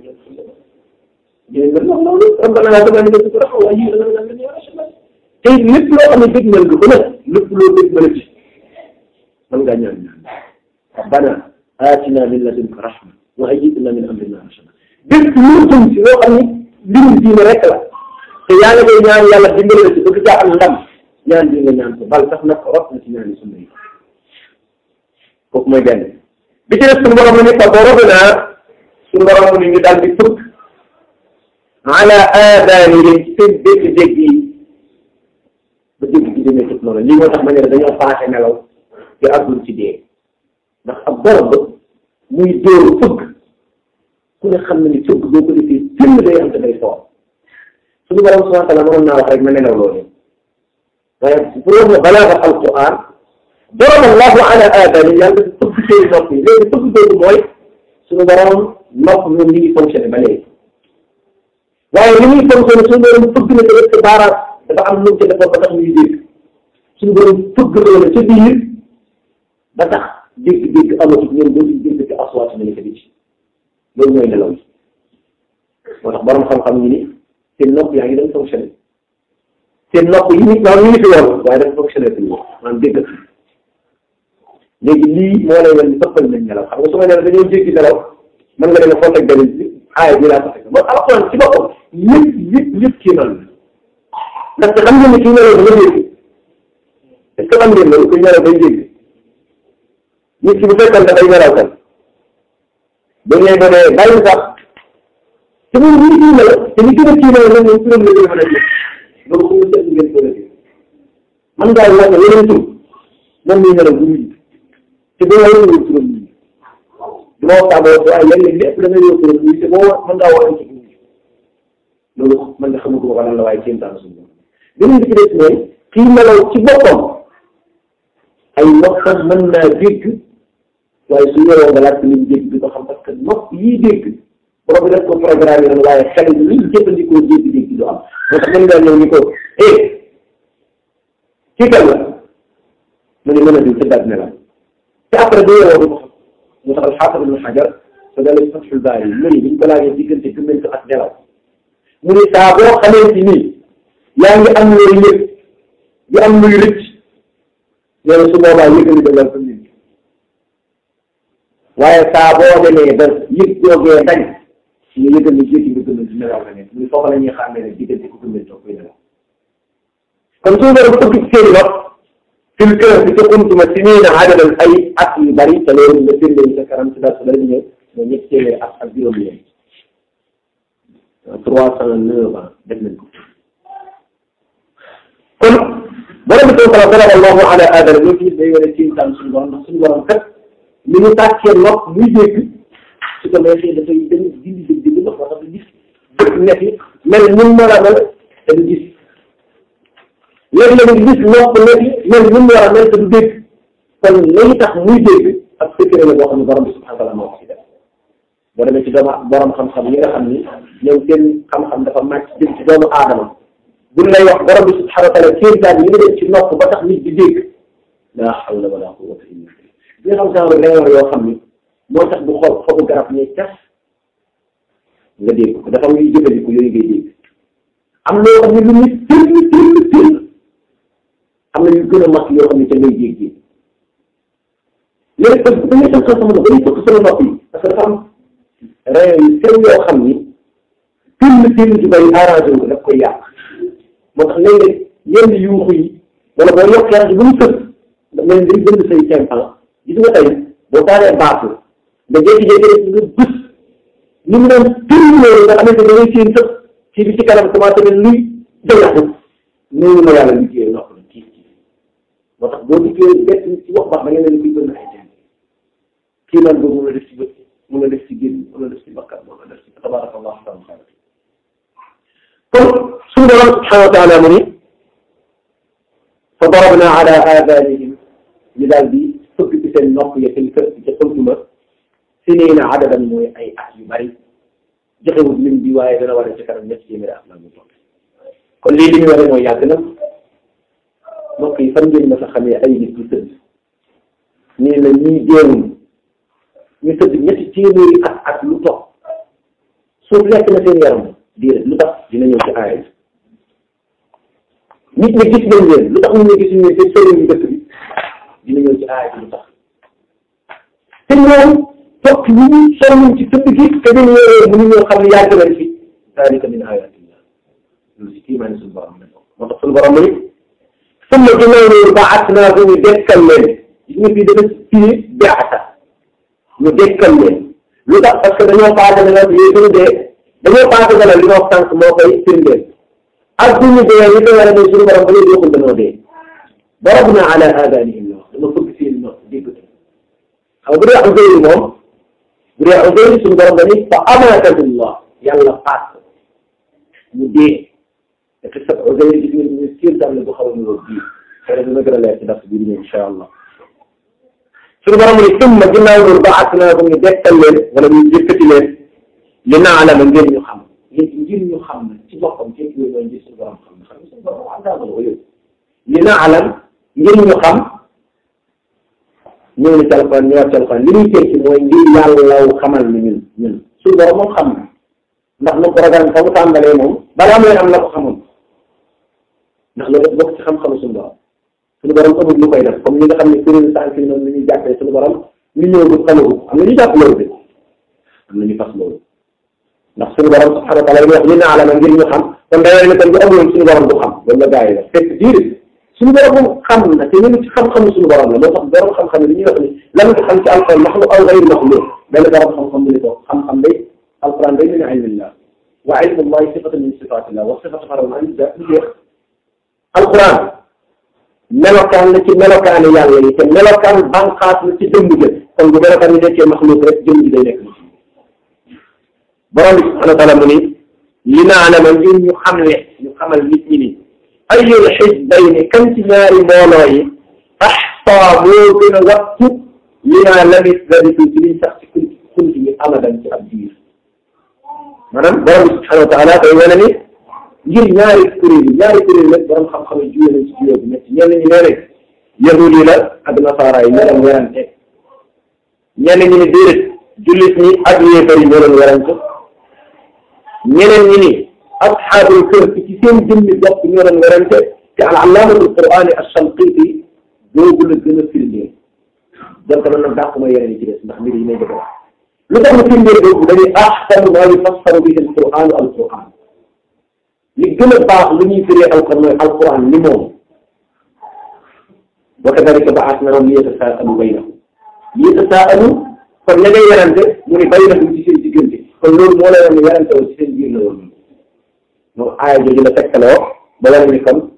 ñu ne loolu rabbana laa tazigh quluubana wa hayyi lanaa min amrina rasadan te lépp loo xam ne dégg nga ko nag lépp loo dégg nga ci mën ngaa ñaan ñaan rabbana aatina min ladunka rahma wa hayyi lanaa min amrina rasadan bépp lu jëm ci loo xam ne mbirum diine rek la te yaa ngi koy ñaan yàlla dimbale la ci bëgg caa am ndam ñaan bi nga ñaan ko bal sax nag rot na ci ñaan yi sunna yi kooku mooy benn bi ci def suñu borom mu ni fa darabnaa suñu borom mu ni ñu daal di fëgg ala aadaanihim ci seen dégg-dégg yi ba dégg gi demee tëb noonu lii moo tax ma ne dañoo paase nelaw te àggul ci dee ndax ab borom ba muy dóoru fëgg ku ne xam na ni fëgg boo ko defee tënn day am te day soor suñu borom subhanahu wa taala mënoon naa wax rek ma nelaw loolu waaye bu doon ne balaaga alquran daraba allahu ala aadani yàlla dafa fëgg seen nopp yi léegi fëgg boobu mooy suñu borom nopp moom mi ngi fonctionné ba léegi waaye li muy fonctionné suñu borom fëgg na tamit sa baaraam dafa am lu mu ca defoon ba tax muy dégg suñu borom fëgg loolu ca biir ba tax dégg-dégg amatul ñoom doo ci dégg ci aswaat na ca biti loolu mooy nelaw yi moo tax borom xam-xam ñi ni seen nopp yaa ngi doon fonctionné seen nopp yi nit maanaam ñu ngi fi woon waaye dafa fonctionné fi maanaam dégg léegi lii moo lay wan ni ëppal nañ nelaw xam nga su ma nee dañoo jéggi nelaw mën nga leen a fonk ak benn aaya bi laa ko fekk mooy alxuraan ci boppam lépp lépp lépp kii noonu la ndaxte xam ngeen ni kii nelaw dafa dégg est ce que xam ngeen loolu kuy nelaw day dégg nit ki bu fekkoon dafay nelaw kan bu ñu lay doonee bàyyi sax te moom ñu ngi nelaw te li gën a kii nelaw nag moom turam la gën a mën a jël loolu fu mu seet ngeen ko defee man ngaa wax ne yeneen tur moom muy nelaw bu mujj te boo war a wër turam mujj du ma waxtaan ba waaye léeg-léeg lépp da ngay wër turam mujj te boo war mën ngaa wax ci mujj loolu man nga xamatu ko lan la waaye kéem taan suñu beneen bi ci des mooy kii nelaw ci boppam ay noppam mën naa dégg waaye su yoroo nga laaj li mu dégg du ko xam parce que que nopp yii dégg borom bi def ko programme yi waaye xel yi liñ jëfandikoo dégg-dégg du am moo tax mën ngaa ñëw ni ko eh kii kan la mu ne mën a di tëddaat ne la te après doo yeewoo du ko xam moo tax alxaafid ibn xajar sa dalee fatxul baari yi mu ne biñ ko laajee diggante gëmmentu ak nelaw mu ne saa boo xamee ci nii yaa ngi am looy yëg di am luy rëcc nee na su boobaa yëg ni dëggal sa nit waaye saa boo demee ba yëg joogee dañ ñu yëgal ni jékki nga gëmmentu nelaw la nekk mu ne foofu la ñuy xàmmee ne diggante ku gëmmentu ak koy nelaw kon suñu borom ba ëpp seeni nopp fil kër bi ca xuntuma si nii na adadan ay at yu bari te loolu nga firnde yi sa kanam si daal su bari ñëw mooy ñetti téeméeri at ak juróom yéen trois cent neuf ans def nañ ko kon borom bi taw kala daraba allahu ala adama loolu tamit day wane ci intaan suñu borom ndax suñu borom kat li mu tàccee nopp muy dégg su ko neexee dafay dañ dindi dégg dégg ndox wax dafa gis dëkk nekk mel ni mu mën a mel te du gis léegi-léegi gis nopp nekk mel ni mu war a mel te du dégg kon lañu tax muy dégg ak secret la boo xam ne borom bi subhanahu wa taala moo ko ci def boo demee ci doomu borom xam-xam yi nga xam ni ñoom seen xam-xam dafa màcc jëm ci doomu aadama buñ lay wax borom bi subhanahu wa taala kéemtaan yi nga def ci nopp ba tax nit di dégg laa hawla wala quwwata illa billah bi nga xam genre leer yoo xam ni moo tax du xool xobu garab ñuy cas nga dégg ko dafa muy jëfandiku yooyu ngay dégg am loo xam ne lu muy tëll tëll tëll am na yu gën a mag yoo xam ne ca ngay dégg léegi parce que da ngay tënk sama dañuy tënk sama nopp yi parce que dafa am rayon yu sew yoo xam ni tëll tëll ju bari arrangé wu ko daf koy yàq moo tax léeg-léeg yenn yuuxu yi wala boo yokkee rajo bu mu tëdd da mel ni day bënd say tympan gis nga tey boo taalee baax nga jékki-jékki rek nga bës ni mu doon tëll loolu nga xamante ne da ngay séen sax kii bi ci kanam commencé ne luy jayaxu noonu la yàlla liggéey nopp la kii kii moo tax boo liggéey bett ci wax baax da ngeen ne kuy bënn ay teen kii naan boobu mun a def ci bët mun a def ci génn mun a def ci bakkan mun a def ci tabaraka allah taala kon suñu borom subhanahu wa taala mu ni fa darabna ala adanihim ñu daal di fëgg ci seen nopp ya seen kër ci xultuma siniina adadan mooy ay at yu bari joxewul lim bi waaye dana war a ci kanam ñetti téeméeri at la mu toog kon lii li ñu war a mooy yàgg na mbokk yi fan ngeen ma sa xamee ay nit yu tëdd nii la ñuy deewuñ ñu tëdd ñetti téeméeri at ak lu toog suuf lekk na seen yaram déedéet lu tax dina ñëw ci aaya bi nit ñi gis nañ leen lu tax ñu ne gisuñu leen seen sëriñ yu dëkk bi dina ñëw ci aaya bi lu tax te ñoom topp yi ñu sonn ci tëdd gi te dañu ñëwee mënu ñoo xam ne yàgg nañ fi dalika min ayatillah loolu si kiimaani suñu borom la moo tax suñu borom ni summa ginnaaw loolu ba'atnaahu ñu dekkal leen gis nga fii dafa fii beata ñu dekkal leen lu tax parce que dañoo paase ne nag yooyu suñu dee dañoo paase ne li ma wax sànq moo koy firndeel ak duñu dee li ko war a ne suñu borom ba léegi waxul dañoo dee darabna ala aadanihim la wax dama fëgg seen nopp dégg xam nga bu dee Uzayr moom bu dee Uzayr suñu borom dañuy fa amaatahullah yàlla paas ko mu dee te sa Uzayr gis nga ñu kéemtaan la bu xaw a niróo bii xëy na dina gën a leer ci dars bi di ñëw incha allah suñu borom ni summa ginnaaw loolu ba'atnaahum ñu dekkal leen wala ñu yëkkati leen li na'lama ngir ñu xam ngir ñu xam ne ci boppam ci yooyu mooy ngir suñu borom xam ne xam ne suñu borom wax dëgg ko yóbbu li na'lam ngir ñu xam ñëw na ci alxuraan ñëwaat ci alxuraan li muy tekki mooy ngir yàlla xamal ni ñun ñun suñu borom moom xam na ndax na programme fa mu tàmbalee moom balaa mooy am na ko xamul ndax loolu daf bokk ci xam-xamu suñu borom suñu borom amul lu koy def comme ñi nga xam ne kuréel sànq yi noonu la ñuy jàppee suñu borom ñu ñëw bu xamagu am na ñu jàpp loolu de am na ñu fas loolu ndax suñu borom subhanahu wa taala wax li naa la ma ngir ñu xam kon day ne kon bu amuloon suñu borom du xam loolu la gaa yi la fekk diir suñu borom moom xam na te ñu ci xam-xamu suñu borom la moo tax borom xam-xam yi li ñuy wax ni lan nga xam ci alquran maxlu aw gayru maxluq benn borom xam-xam bu ne ko xam-xam day alquran day min ilmillah wa ilmullahi sifatun min sifatillah wa sifatu xaram an jeex alquran melokaan la ci melokaani yàlla yi te melokaan banqaas la ci dëmb jë kon bu melokaan yi nekkee maxluq rek jëm ji day nekk borom bi subhanahu wa taala mu ni li naalama ngir ñu xamle ñu xamal nit ñi ni ayul xisbayni kan ci ñaari mbooloo yi axsa moo gën a wattu li naa lamit labitu ci liñ sax ci kun kunti yëpp amadan ci ab diir maanaam borom bi subhanahu wa taala day wane ni ngir ñaari kuréel yi ñaari kuréel nag borom xam-xam yi juyee nañ ci juyee bi métti ñenn ñi nee nañ yahud yi la ak nasaara yi ñoo doon werante ñenn ñi ni déedéet jullit ñi ak yéefar yi ñoo doon werante ñeneen ñi ni asxaabul kahf ci seen jëmmi bopp ñoo doon werante te al allaamatul qur'aani as-Shanqiiti boobu la gën a firndeel donc man nag dàquma yeneen yi ci des ndax mbir yi may bëgg a wax lu tax mu firndeel boobu dañuy ahsanu maa yufassaru bihi al-qur'aanu al-qur'aan li gën a baax lu ñuy firee alquran mooy alquran li moom wa kadalika ba'athnahum liyatasaalu baynahum liyatasaalu kon ña ngay werante mu ne baynahum ci seen diggante kon loolu moo lay wax ne werante woon ci seen biir la woon moom aaya jooju la tegtaloo ba wane ni kon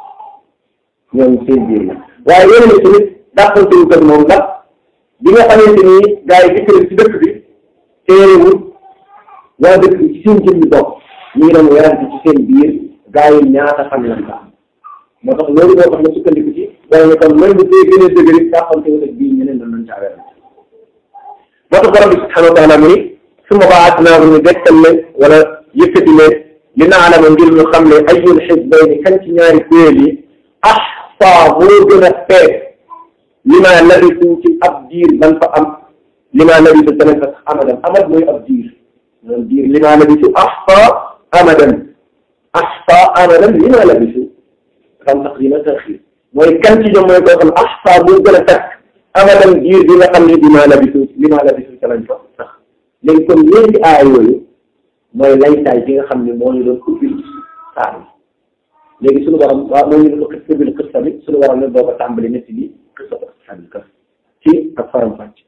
ñoom seen biir la waaye yeneen ni tamit dàqante wu kat moom ndax bi nga xamante ni gars yi dikk ci dëkk bi téerewul waa dëkk bi ci seen jëmmi bopp ñu ngi doon werante ci seen biir gars yi ñaata fan lañ ko am moo tax loolu moo tax ma sukkandiku ci wala ne kon même bu dee gën a dëgëri dàqante wu bii ñeneen dañ doon caa werante moo tax borom bi subhanahu wa taala mu ni summa ba'athnaahu ñu dekkal leen wala yëkkati leen li na'lama ngir ñu xam ne ayyul hizbayni kan ci ñaari kuréel yi ahsaa moo gën a feet li ma labisu ci ab diir man fa am li ma labisu tamit fa amadan amad mooy ab diir maanaam diir li ma labisu ahsaa amadan ahsaa amadan li ma labisu xam taqdim ak taxiir mooy kan ci ñoom mooy koo xam ahsaa moo gën a takk amadan diir bi nga xam ne li ma labisu li ma labisu ca lañ fa sax léegi kon ñeenti aaya yooyu mooy laytaay bi nga xam ne moo ñu doon ubbil saar yi léegi suñu borom waaw moo ñu doon xis ubbil xista bi suñu borom ne doo ko tàmbali netti bi xista ko asxaabil kahf ci ak faram fàcc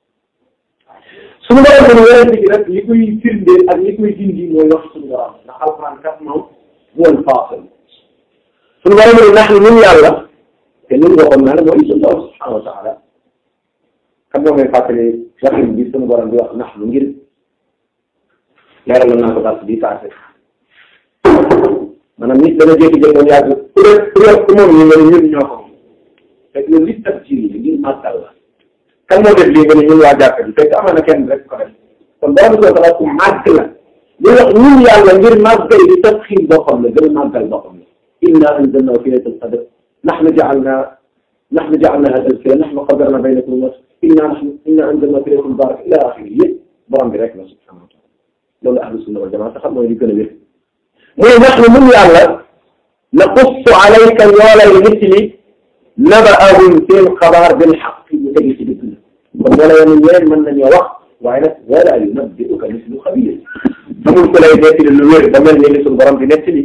suñu borom kon werante bi rek li koy firndeel ak li koy dindi mooy wax suñu borom ndax alquran kat moom huwa al-faasil suñu borom ne nax ni ñun yàlla te ñun waxoon naa la mooy suñu borom subhanahu wa taala xam nga may fàttali waxin bi suñu borom di wax nax lu ngir leeral naa ko dars bii passé maanaam nit dana jékki-jékki moom yàgg ku dee ku dee ku moom ñu nga ne ñun ñoo ko fekk loolu li tax ci lii ngir màggal la kan moo def lii nga ne ñun waa jàkka ji fekk amoon na kenn rek ko def kon borom bi soo ku màgg la li wax ñun yàlla ngir màggal di tax xiir boppam la gën a màggal boppam la inna anzalnahu fi laylatil qadr nahnu ja'alna nahnu ja'alnaha tazkira nahnu qaddarna baynakum al-mawt inna nahnu inna anzalnahu fi laylatil mubarak ila axiri yëpp borom bi rek la subhanahu wa taala loolu ahlu sunna wal jamaa sax mooy li gën a wér muy nax ni mun yàlla naqussu alayka ñoo lay nettali nabaahum seen xabaar bil xaq ñu tegi ci dëgg la kon moo lay wane ñeneen mën nañoo wax waaye nag wala yunabbi'uka mislu xabiir amul ku lay nettali lu wér ba mel ni li suñu borom di nettali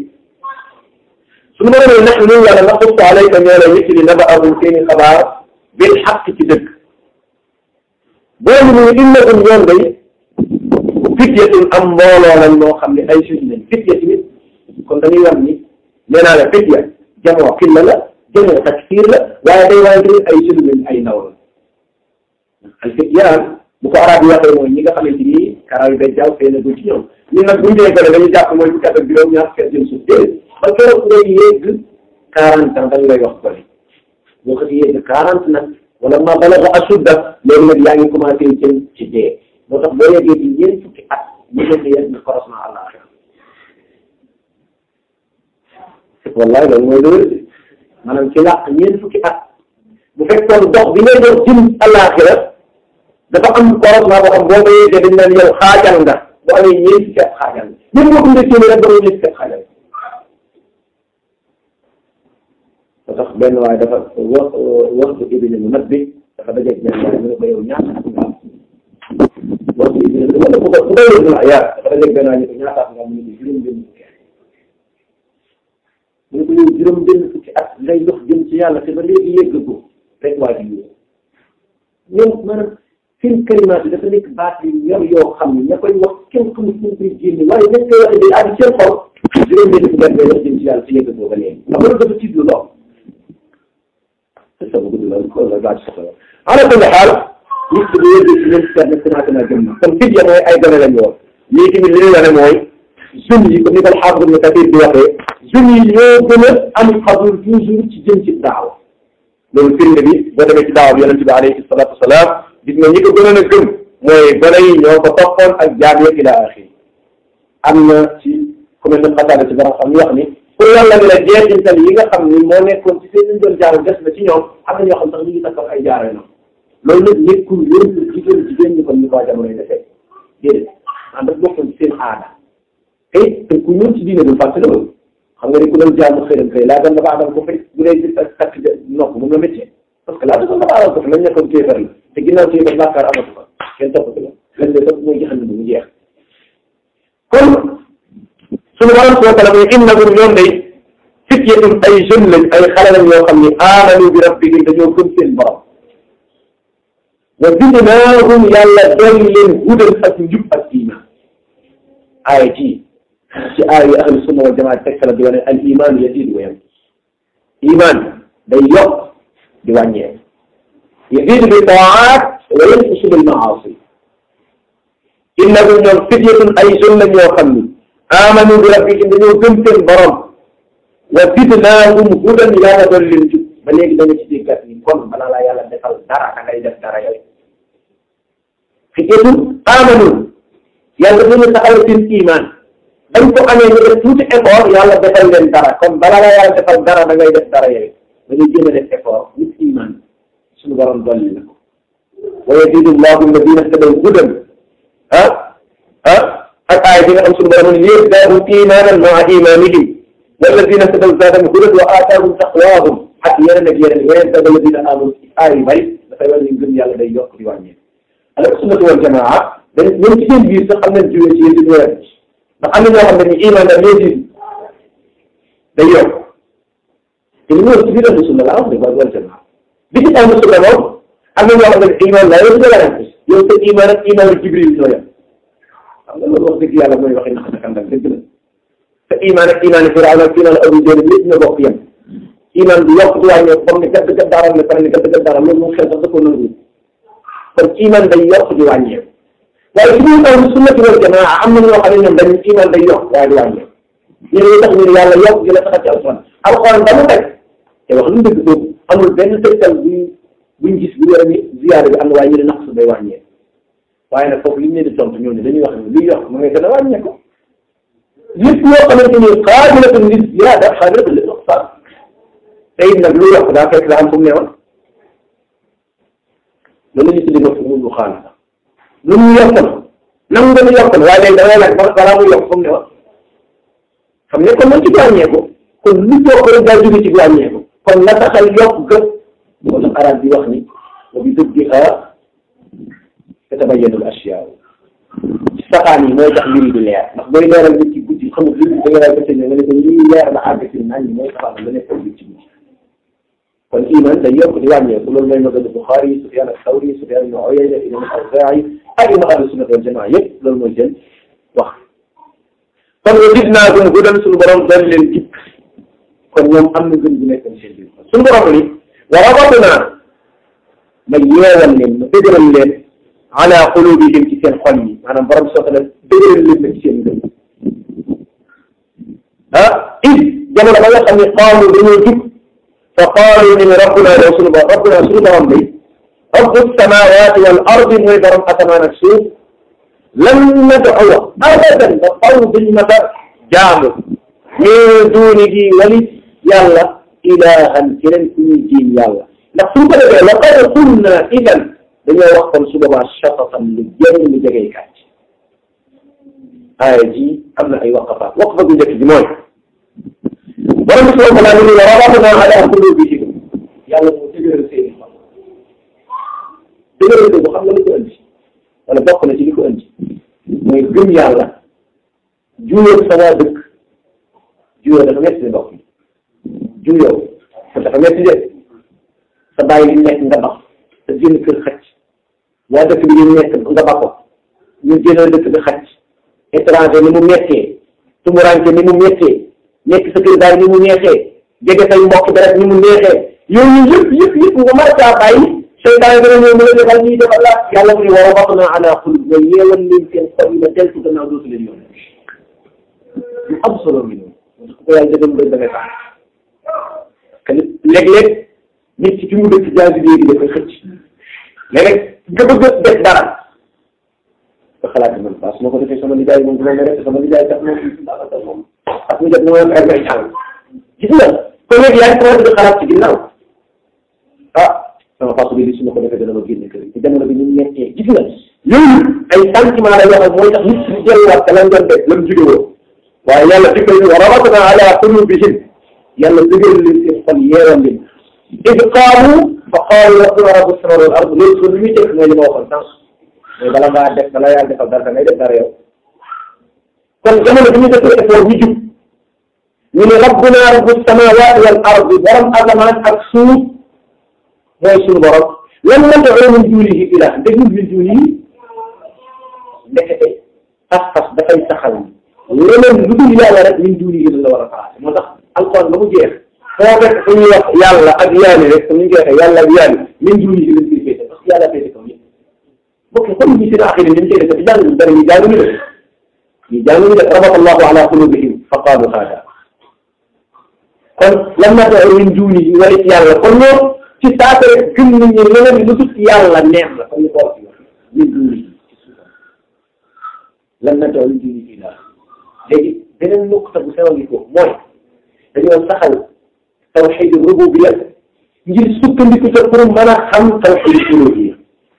suñu borom ne nax ni yàlla naqussu alayka ñoo lay nettali nabaahum seen xabaar bil xaq ci dëgg boobu ñu innahum ñoom day fityatun am mbooloo lañ moo xam ne ay suñu lañ fitya tamit kon dañuy wax ni nee naa la fitya jamoo xilla la jamoo taksiir la waaye day waaye tamit ay suñu lañ ay ndaw la al fityaan bu ko arab yi waxee mooy ñi nga xamante ni karaw yi day jaaw fee ko ci ñoom ñun nag buñu dee gone dañuy jàpp mooy fukki at ak juróom ñaar fukki at jëm suuf déedéet ba keroog ngay yegg quarante ans dañ lay wax gone boo ko yegg quarante nag wala ma balaga asudda léegi nag yaa ngi commencé jëm ci dee moo tax boo yeggee ci ñeent fukki at ñu nekk yegg na corosement àllaaxira wallahi loolu mooy loolu maanaam ci làq ñeent fukki at bu fekkoon dox bi ngay dox jëm àllaaxira dafa am corosement boo xam boo ko yeggee dañ naan yow xaajal nga boo amee ñeent fukki at xaajal nga même boo dundee téeméer rek ba ñeent fukki at xaajal moo tax benn waaye dafa wax waxtu ibni mu nag bi dafa dajeeg benn waaye mu ne ko yow ñaata at nga am waxtu ibni wala bu ko bu doy la yaa dafa dajeeg benn waaye ñu ko ñaata at nga am mu ne ko juróom benn fukki at mu ne ko yow juróom benn fukki at ngay dox jëm ci yàlla te ba léegi yegg ko rek waa ji yow ñoom maanaam seen kalimaat yi dafa nekk baat yu ñor yoo xam ne ña koy wax kenn xamul fu ñu koy génne waaye ña koy waxee day àgg seen xol juróom benn fukki at ngay dox jëm ci yàlla te yegg ko ba léegi xam nga dafa tiit lu doom sama gudd la ko la laaj soxla ala kulli xaal nit ki bu yëg ci leen seet na financé naa gëm na kon fii mooy ay gone lañu woon lii tamit li ñu wane mooy jeunes yi comme ni ko alxaafis ibn Kasiir di waxee jeunes yi ñoo gën a am xabul toujours ci jëm ci daaw loolu firnde bi boo demee ci daaw bi yonent bi alayhi salaatu wasalaam gis nga ñi ko gënoon a gëm mooy gone yi ñoo ko toppoon ak jaam ya ila axiri am na ci ku mel ne xataada ci borom xam ñu wax ni pour yàlla ni la jeexintal yi nga xam ni moo nekkoon ci seen ñu doon jaaru des na ci ñoom am na ñoo xam sax ñu ngi takkoon ay jaaro noonu loolu nag nekkul loolu jigéen jigéen ñi kon ñu ko jamono yi defee déedéet maanaam daf bokkoon ci seen aada te te ku ñëw ci diine du fàtte loolu xam nga ni ku doon jaamu xëram kay laa doon dafa aadal ko fay bu dee gis ak takk nopp moom la métier parce que laa doon dafa aadal ko fi lañ nekkoon kéefar la te ginnaaw kéefar bàkkaar amatu fa kenn topp la lañ lay topp mooy jaxal bu mu jeex kon suñu borom subhanahu wa taala mooy innahum ñoom day fityatun ay jeunes lañ ay xale lañ yoo xam ni aamanu bi rabbihim dañoo gëm seen borom wa zidnaahum yàlla dolli leen hudan ak njub ak iman aaya ji ci aaya yi ahlu sunna wal jamaa tegtal di wane al iman yazidu wa yanqus iman day yokk di wàññeeku yazidu bi taat wa yanqusu bil maasi innahum ñoom fityatun ay jeunes lañ yoo xam ni amanu bi rabbihim dañoo gëm seen borom wa zidnaahum hudan yàlla dolli leen jub ba léegi da nga ci déggat ni kon balaa laa yàlla defal dara da ngay def dara yooyu fityatun amanu yàlla dañu taxawal seen iman dañ ko amee ñu def tuuti effort yàlla defal leen dara kon balaa laa yàlla defal dara da ngay def dara yooyu da ngay jéem a def effort nit iman suñu borom dolli na ko wa yazidu llahu alladina htadaw hudan ah ah ak aaya bi nga xam suñu borom ne yazdaadu imanan maa imanihim walladina htadaw zaadahum hudan wa aataahum taqwaahum ak yeneen ak yeneen yeneen sa alladina amanu aay yu bari dafay wane ni gëm yàlla day yokk di wàññeeku alors sunnatu wal jamaa dañ ñoom ci seen biir sax am nañ jiwee ci yéen di ñëwaat ndax am na ñoo xam ne ni iman ak yéen day yokk te li ñu wax ci biir ahlu sunna laa wax ne wal jamaa bi ci ahlu sunna moom am na ñoo xam ne iman la yow dala yow sa iman ak iman ak jibril ñoo yem xam nga loolu wax dëgg yàlla mooy waxi nax nakandal dëgg la sa iman ak iman firawna ak iman abu jahl lépp ñoo bokk yem iman bi yokk di wàññeeku comme ni gàtt gàtt daaral ne pare ni gàtt gàtt daaral loolu moom xel sax da ko nangu kon iman day yokk di wàññeeku waaye su ñu ahlu sunnati wal jamaa am na ñoo xam ne ñoom dañu iman day yokk waaye du wàññeeku ñu ne tax ñu ne yàlla yokk dina saxal ci alxuraan alxuraan ba mu teg te wax lu dëgg boobu amul benn tegtal buñ buñ gis bu wér ni ziyaara bi am na waaye ñu ne naqs day wàññeeku waaye nag foofu li ñu leen di tontu ñooñu dañuy wax ne luy yokk mu ngay gën a wàññeeku lépp yoo xamante ni qaabilatun li ziyaada qaabilatun li nuqsaan te it nag lu yokk daa fekk daa am fu mu newoon loolu la ñu tuddee ma fu mu xaalis lu mu yokk na nangu nga ni yokk na waaye léegi da ngay laaj balaa muy yokk fu mu newoon xam ne kon man ci wàññeeku kon lu yokk rek daa jóge ci wàññeeku kon la taxal yokk gën moo tax arab bi wax ni wa bi dubbiha tatabayyanu al ashyaa ci saxaan yi mooy tax mbir yi di leer ndax booy leeral nit ci guddi xamul li da nga daal bëccëg nga ne ko lii leer na àgg ci naan ñi mooy saxaan la nekkoon nit ci guddi kon iman day yokk di wàññeeku loolu mooy magadu Buxaari Sufyaan as-Sawri Sufyaan ibn Uyayna imam al-Awzaa'i ak imam ahlu sunna wal jamaa yëpp loolu mooy seen wax kon wa zidnaahum hudan suñu borom doon leen jib kon ñoom am na gën bu nekk seen biir suñu borom ni wa rabatnaa ma yeewal leen ma dëgëral leen ala qulubihim ci seen xol yi maanaam borom soxla dëgëral leen na ci seen ngëm ah id jamono ba nga xam ne qaalu dañoo jub fa qaalu ñu ne rabbuna yow suñu borom rabbuna suñu borom bi rabbu samawati wal ardi mooy borom asamaan ak suuf lan nad'uwa abadan ba faw duñ mata jaamu min duunihi walit yàlla ilahan keneen ku ñuy jiim yàlla ndax suñ ko defee laqad kunna idan dañoo wax kon su boobaa shatatan lu jëng lu jegey kàcc aaya ji am na ay waqafaat waqafa bu njëkk ji mooy borom bi subhanahu wa taala ni wa rabatna ala qulubihim yàlla moo dëgëral seeni xol dëgëral ko xam nga li ko indi wala bokk na ci li ko indi mooy gëm yàlla juyoo sa waa dëkk juyoo dafa metti mbokk yi juyoo dafa metti de sa bàyyi li nekk nga bax sa génn kër xacc waa dëkk bi ñu nekk nga ba ko ñu génn dëkk bi xacc étranger ni mu mettee tumuranke ni mu mettee nekk sa kër daal ni mu neexee jege say mbokk dara ni mu neexee yooyu yëpp yëpp yëpp nga mën caa bàyyi seytaane dana ñëw mu la defal nii defal la yàlla mu ne wa rabatna ala qulub nga yeewal leen seen xol yi ba deltu gannaaw dootu leen yoon lu am solo ngi noonu parce que ko yàlla dëgëm rek da ngay tax parce que léeg-léeg nit ci fi mu dëkk jaasi léegi dafay xëcc léeg-léeg nga bëgg def dara nga xalaat man parce que ma ko defee sama liggéey moom dina rek sama liggéey tax moom daanaka moom ak mu jot moom ay may jàng gis nga kon léegi yaa ngi commencé di xalaat ci ginnaaw ah sama façon bi li su ma ko defee dana ma génne kër ci jamono bi ñu nekkee gis nga yooyu ay sentiment la yoo xam mooy tax nit ñi delluwaat te lan doon def la mu jóge woon waaye yàlla dikkal ñu wa rabatna ala qulubihim yàlla dëgëral leen seen xol yeeral leen id qaamu fa qaalu rabbuna rabbu samawati wal ard loolu kon li muy teg mooy li ma waxoon sànq mooy bala ngaa def bala yàlla defal dara da ngay def dara yow kon jamono bi ñu defee effort ñu jub ñu ne rabbuna rabbu samawati wal ard borom asamaan ak suuf mooy suñu borom lan nad'u min dunihi ilah déglu min dunihi ndekete pas-pas dafay saxal leneen lu dul yàlla rek min dunihi la war a paase moo tax alquran ba mu jeex foo fekk fu ñuy wax yàlla ak yaani rek fu ñu koy waxee yàlla ak yaani min dunihi lañ koy féete parce que yàlla féete kaw ñëpp bokk na comme ñu seen axiri ni ñu koy def jàng dara ñu jàng ñu def ñu jàng ñu def rabata allahu ala qulubihim fa qaalu haada kon lan nad'u min dunihi wala yàlla kon ñoom ci saako rek gëm nañu leneen lu dul yàlla neex la comme ni ko wax min dunihi lan nad'u min dunihi ilah léegi beneen nuqta bu sew ngi ko mooy dañoo saxal tawxid rububiyya ngir sukkandiku ca pour mën a xam tawxid uluhiyya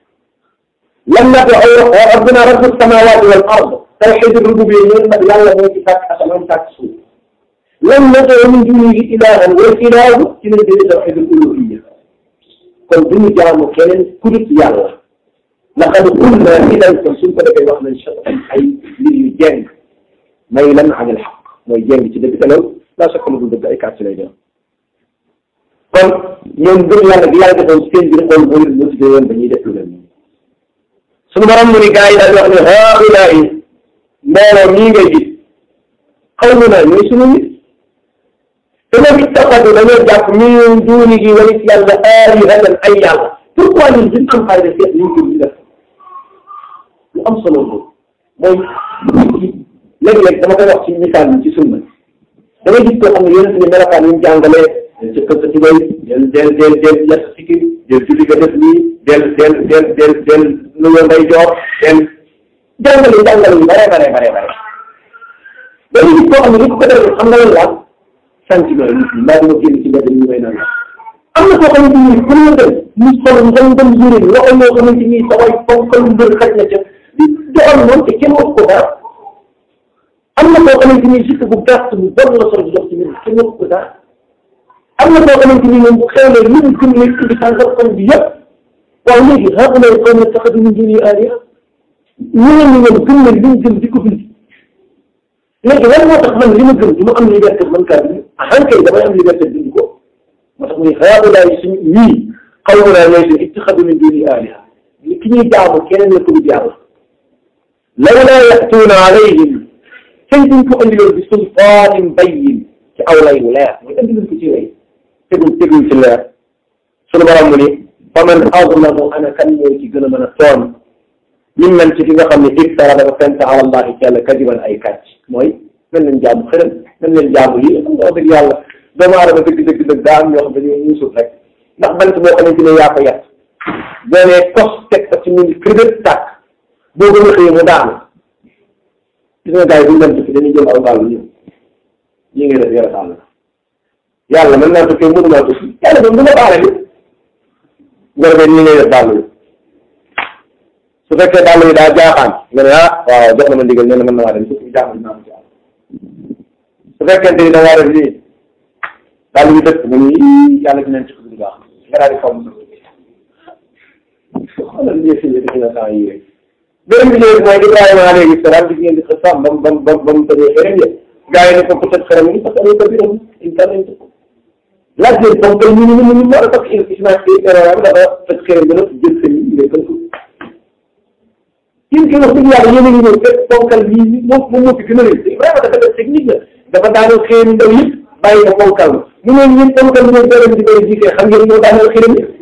lan nad'u rabbuna rabbu samawati wal ard tawxid rububiyya ñoom nag yàlla moo ci sàkk asamaan sàkk suuf lan nad'u min dunihi ilahan wal ilahu ci lañ jëlee tawxid uluhiyya kon duñu jaamu keneen ku dul yàlla laqad qulna idan kon suñ ko defee wax nañ ay mbir yu jeng may lan an al xaq mooy jeng ci dëgg te loolu laa sakk lu dul dëgg ay kàcc lay doon kon ñoom gëm yàlla gi yàlla defoon seen biir xool moo leen motivé woon dañuy def lu leen nii suñu borom mu ni gars yi daal di wax ne haulaai mbooloo mii ngay gis xawmu naa ñooy suñu nit te nag ittaxadu dañoo jàpp min duunihi walis yàlla aalihatan ay yàlla pourquoi ñun duñ am fayda seet liñ ko di def lu am solo boobu mooy léeg-léeg dama koy wax ci misaal bi ci sunna da ngay gis koo xam ne yonent bi melokaan yi mu jàngalee ci kër ci bay del del del del yàq sikki del julli ga def nii del del del del del nuyoo nday joor del jàngale jàngale yu bare bare bare bare da ngay gis koo xam ne li ko ko defee xam nga lan la sentiment nit ñi mbaa dama génn ci mbedd ñu may naan am na koo xamante ni fu mu dem mu sol ngam ngam yére loxo yoo xamante ni sa way fonkal mbër xaj na ca di doxal moom te kenn wax ko dara am na koo xamante ni juste bu gàtt bu bon la sol di dox ci mbir kenn wax ko dara am na koo xamante ni moom bu xewlee lu mu gëm ne indi tàngal xol bi yëpp waaw léegi haulaa'i qawmun ittaxadu min duunihi aaliha ñeneen ñi ñoom gëm nañ li ñu gëm di ko bind léegi lan moo tax man li ma gëm du ma am liberté man kaa bind ah kay damay am liberté bind ko moo tax muy haulaa'i suñ ñii qawmunaa ñooy suñ ittaxadu min duunihi aaliha ki ñuy jaamu keneen la ko dul yàlla lawlaa ya'tuuna alayhim tey duñ ko andiloon bi sultaanin bayyin ci aw lay wu leer mooy andiloon ko ci lay tegul tegul ci leer sunu borom mu ni fa man azlamu ana kan mooy ci gën a mën a tooñ mimman ci ki nga xam ne iftara dafa fent ala allahi ci yàlla kadiban ay kàcc mooy nañ leen jaamu xërëm nañ leen jaamu lii xam nga wax dëgg yàlla doomu aadama dëgg dëgg dëgg daa am ñoo xam dañoo muusut rek ndax bant boo xamante ne yaa ko yàq boo nee kos teg ko ci mu ngi kër tàkk boo gën a xëyee mu daanu gis nga gars yi buñu dem tukki dañuy jël aw gaal ñëw ñi ngi def yàlla taal la yàlla mën naa tukkee mënu maa tukki yàlla moom du ma baale bi nga defee ñi ngay def daal su fekkee daal yi daa jaaxaan nga ne ah waaw jox na ma ndigal nee na mën na maa dem tukki jaaxal naa ci àll su fekkente ni da ngaa def lii daal yu dëkk mu ni yàlla dinañ ci du baax nga daal di faw mu xoolal lii fi def na temps yii rek beneen bi léegi mooy Ibrahima alayhi salaam gis ngeen di ko sàmm ba mu ba mu ba mu tëjee xërëm ya gars yi ne ko peut-être xërëm yi parce que ay kabir am in kan lañ ko laaj leen comme que ñu ñu ñu ñu war a toog Ismaïl Ibrahima dafa tëj xërëm bi nag jël seen yi ngay gën ko yéen kii wax dëgg yàlla yéen a ngi ñëw fekk ponkal bii moom moom moo fi gën a rëy Ibrahima dafa def technique la dafa daanoo xërëm ndaw yëpp bàyyi ko ponkal ma ñu ne ñun ponkal ñoom dara di koy jiitee xam ngeen ñoo daanoo xërëm yi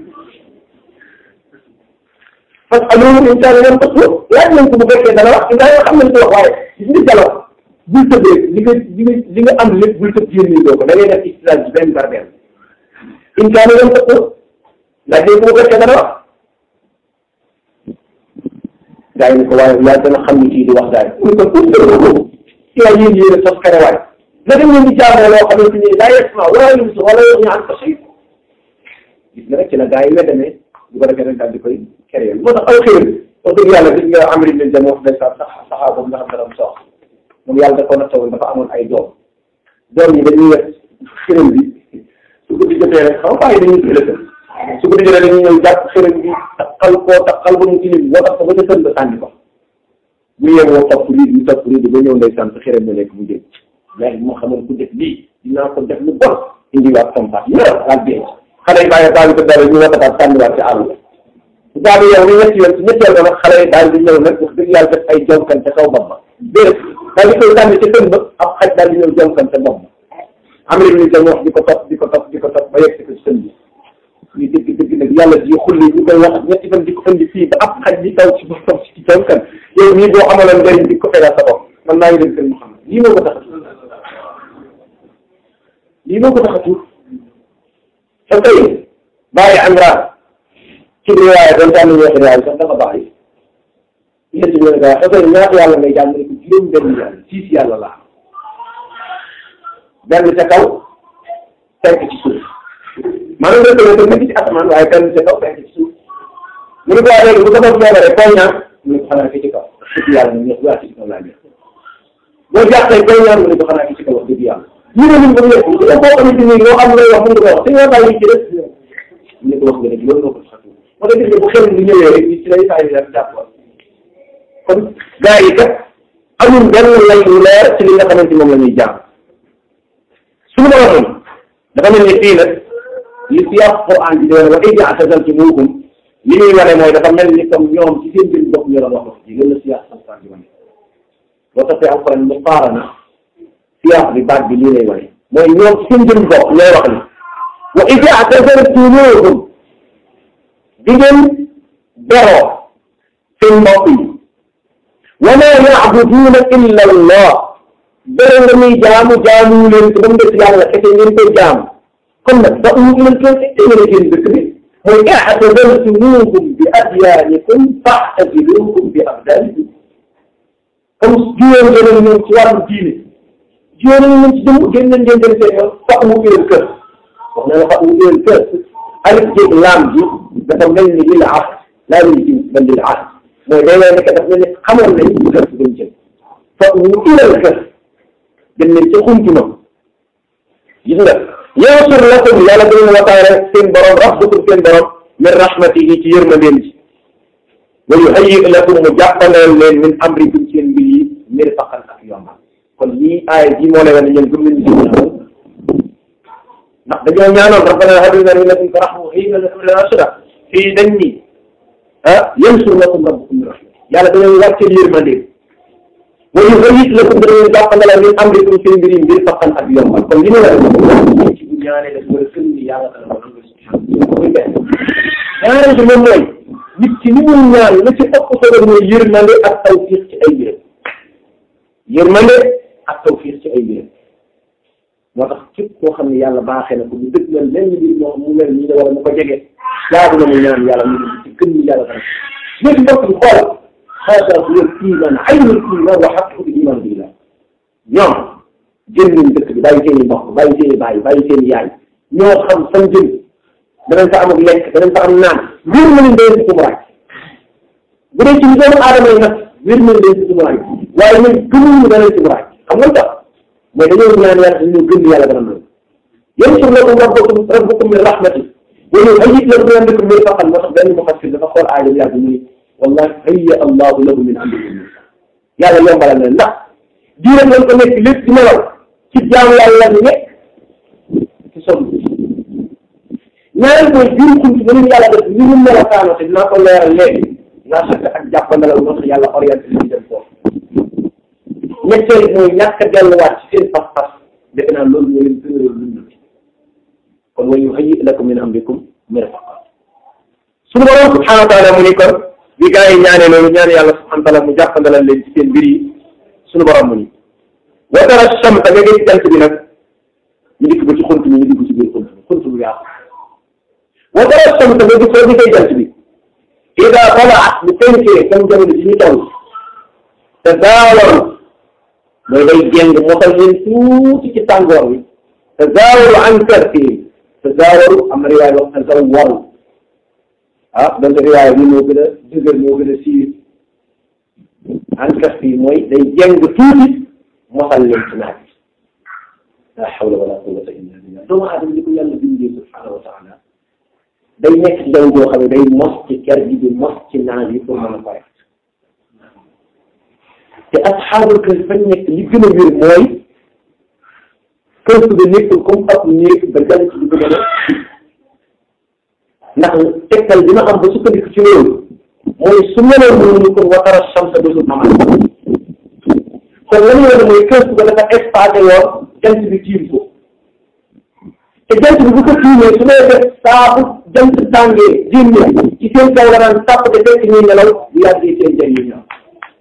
parce que loolu incha allah parce que laaj nañ ko bu fekkee dana wax Ibrahima xam nañ ko wax waaye gis nga dialogue bul tëbee li nga li nga li nga am lépp bul tëb yéen ñi doo ko da ngay def istilage benn par benn incha allah parce que laaj nañ ko bu fekkee dana wax gaa yi ne ko waaye yaa gën a xam ni kii di wax daal mu ne ko pour que ko yaa yéen yéen a sos karawaay na dem leen di jaamoo loo xamante ni daa yegg ma wala lu wala yow ñu an ko xëy gis nga rek ci la gaa yi weddamee bu ko defee rek daal di koy créé moo tax aw xëy wax dëgg yàlla gis nga Amri bin Jamuh wax ndeysaan sax saxaa boobu nga xam ne dafa sox moom yàlla da ko nattawoon dafa amoon ay doom doom yi dañuy wet xërëm bi su ko di jotee rek xam nga bàyyi dañuy ëllëg su ko di jotee dañuy ñëw jàpp xërëm bi taxal koo taxal ba mu tilim boo tax ko ba ca tën ba sànni ko bu yemoo topp lii ñu topp lii ba ñëw ndeysaan sa xërëm bi nekk bu jëm léegi moo xamoon ku def lii dinaa ko def lu bon indiwaat compas ñëw daal dee xale yi bàyyi daal ko dara ñu watataat sànniwaat ci àll ba daal yow ni ñetti yoon ci ñetteel ba nag xale yi daal di ñëw nag wax dëgg yàlla def ay jonkan ca kaw bopp ba déedéet daal di koy sànni ca kën ba ab xaj daal di ñëw jonkan ca bopp ba am na ñu koy wax di ko topp di ko topp di ko topp ba yegg si ko ci sën bi ñu dëgg dëgg nag yàlla ji xulli ñu koy wax ñetti fan di ko indi fii ba ab xaj di taw ci boppam ci jonkan yow nii boo amaloon njëriñ di ko fegal sa bopp man maa ngi dem kër Muhammad lii moo ko tax a tuur lii moo ko tax a tuur sa tey bàyyi Amra ci riwaaya doon tànn ñeexi riwaaya sax dafa baax yi yéen ci ñoom daal xasee ñaata yàlla ngay jàng ne ko juróom benn yàlla six yàlla laa benn ca kaw cinq ci suuf maanaam reconnaître nekk ci asamaan waaye benn ca kaw cinq ci suuf mu ne ko waa léegi bu ko doon feebaree koy ñaan mu ne ko xanaa ki ci kaw wax dëgg yàlla neex waa ci kaw laa neex boo jàppee koy ñaan mu ne ko xanaa ki ci kaw wax dëgg yàlla ñu ne ñun ba mu nekk boo xamante ni loo xam ne wax mun nga ko wax te nga bàyyi ci rek ñu ne ko wax nga ne loolu moo ko sax moo tax gis nga bu xel bu ñëwee rek ci lay saa yu def jàpp kon gars yi kat amul benn lay lu leer ci li nga xamante moom la ñuy jaam suñu borom dafa mel ni fii nag li si yàq Quran bi doon wa idh i'tazaltumuuhum li muy wane mooy dafa mel ni comme ñoom ci seen biir bopp ñu doon wax wax ji loolu la si yàq Quran bi wane boo taxee Alquran mu faara na si yàq bi baat bi lii lay wane mooy ñoom ci seen biir bopp ñooy wax ni wa idh i'tazaltumuuhum di ngeen beroo seen mbokk yi wa maa ya'buduuna illa Allah bere nga muy jaamu jaamu leen ko ba mu des yàlla kese ngeen koy jaamu kon nag ba mu leen koy te ngeen seen dëkk bi mooy i'tazaltumuuhum bi adyaanikum fa'taziluuhum bi abdaanikum comme juyoo ngeen ñoom ci wàllu diine juyoo nañu ñoom ci jëm génn leen ngeen dem seen yoon fa mu leen kër wax na la fa mu leen kër alif jéeg laam ji dafa mel ni lil ahd laa lil jins bal lil ahd mooy day lay nekk dafa mel ni xamoon nañ kër si dem jëm fa mu ilal kër dem nañ ca xuntuma gis nga yansur lakum yàlla dina wataare seen borom rabbukum seen borom min rahmatihi ci yërmandeem ji wa yuhayyi lakum mu jàppandeel leen min amrikum seen mbir yi mirfaqan ak yombal kon lii aaya ji moo lay wane ñeen gëm nañu ndax dañoo ñaanoon rabbana hab lana min ladunka rahma wa hayyi lana min amrina rashada fii dañ ni ah yansur lakum rabbukum min rahmatihi yàlla dañoo wàcceel yërmandeem wa yuhayyi lakum dañoo jàppandeel min amrikum seen mbir yi mirfaqan ak yombal kon li ñu war a ci bu ñaanee daf war a gëm ni yàlla dana ko nangu subhanahu muy benn ñaareel bi moom mooy nit ci ni muy ñaan la ci ëpp solo mooy yërmande ak tawfiq ci ay mbiram yërmande ak tawfiq ci ay mbiram moo tax képp koo xam ne yàlla baaxee na ko mu dëgg la lenn mbir moo mu mel nii wala mu ko jege jaadu na mu ñaan yàlla mu ci gën ni yàlla dana léegi mbokk bi xoolal xaaral bu leen iman aynul iman wa xaqul iman billah ñoom jënd nañ dëkk bi bàyyi seen i mbokk bàyyi seen i baay bàyyi seen i yaay ñoo xam fan jëm danañ fa am ak lekk danañ fa am naan wér na leen danañ si tumuraay bu dee ci doomu aadama yi nag wér na leen danañ si tumuraay waaye ñun gëmuñu danañ si tumuraay xam nga tax mooy dañoo ñaan yàlla dañoo gëm yàlla dana nangu yansur lakum rabbukum rabbukum min rahmati wa yuhayyi lakum min amrikum mirfaqan moo tax benn mufassir dafa xool aaya bi yàgg mu ni wallahi hayya allahu lahu min amrikum yàlla yombalal na ndax diiram lañ ko nekk lépp di nelaw ci jaamu yàlla ñu nekk ci sonn ñaareel mooy biir xunt ba leen yàlla def ni mu melokaano te dinaa ko leeral léegi naa sotti ak jàppandalal moo tax yàlla orienté li ñu dem foofu ñetteel mooy ñàkk a delluwaat ci seen pas-pas defe naa loolu moo leen gën a dund kon wa yuhayyi lakum min amrikum mirfaqa suñu borom subhanahu wa taala mu ni kon bi gaa yi ñaanee loolu ñaan yàlla subhanahu wa taala mu jàppandalal leen ci seen mbir yi suñu borom mu ni wa tara shamsa nga gis jant bi nag ñu dikk ba ci xunt mi ñu dugg ci biir xunt mi xunt bu yaatu wa tara shamsa nga gis soo gisee jant bi ida talaat bu fenkee comme jamono ji ñu toll te daawaru mooy day jéng mosal leen tuuti ci tàngoor bi te daawaru an karfihim te daawaru am na riwaay wax te zawwaru ah donte riwaay bi moo gën a dëgër moo gën a siiw an karfihim mooy day jéng tuuti mosal leen ci naaj la hawla wala quwwata illa billah doomu aadama li ko yàlla bindee subhanahu wa taala day nekk ci jaww joo xam ne day mos ci ker gi di mos ci naaj yi pour mën a pare te asxaabul kër fañ nekk li gën a wér mooy kër su de nekkul comme ab néeg ba jant bi ko gën a ndax tegtal dina am ba sukkandiku ci loolu mooy su meloon noonu kon watara samsa dootul amaat kon lan la mooy kër su ko dafa espacé woon jant bi tiim ko te jant bi bu ko tiimee su may def saa bu jant tàngee génne ci seen kaw la naan tàpp te fekk ñuy nelaw bu yàggee seen jën yi ñëw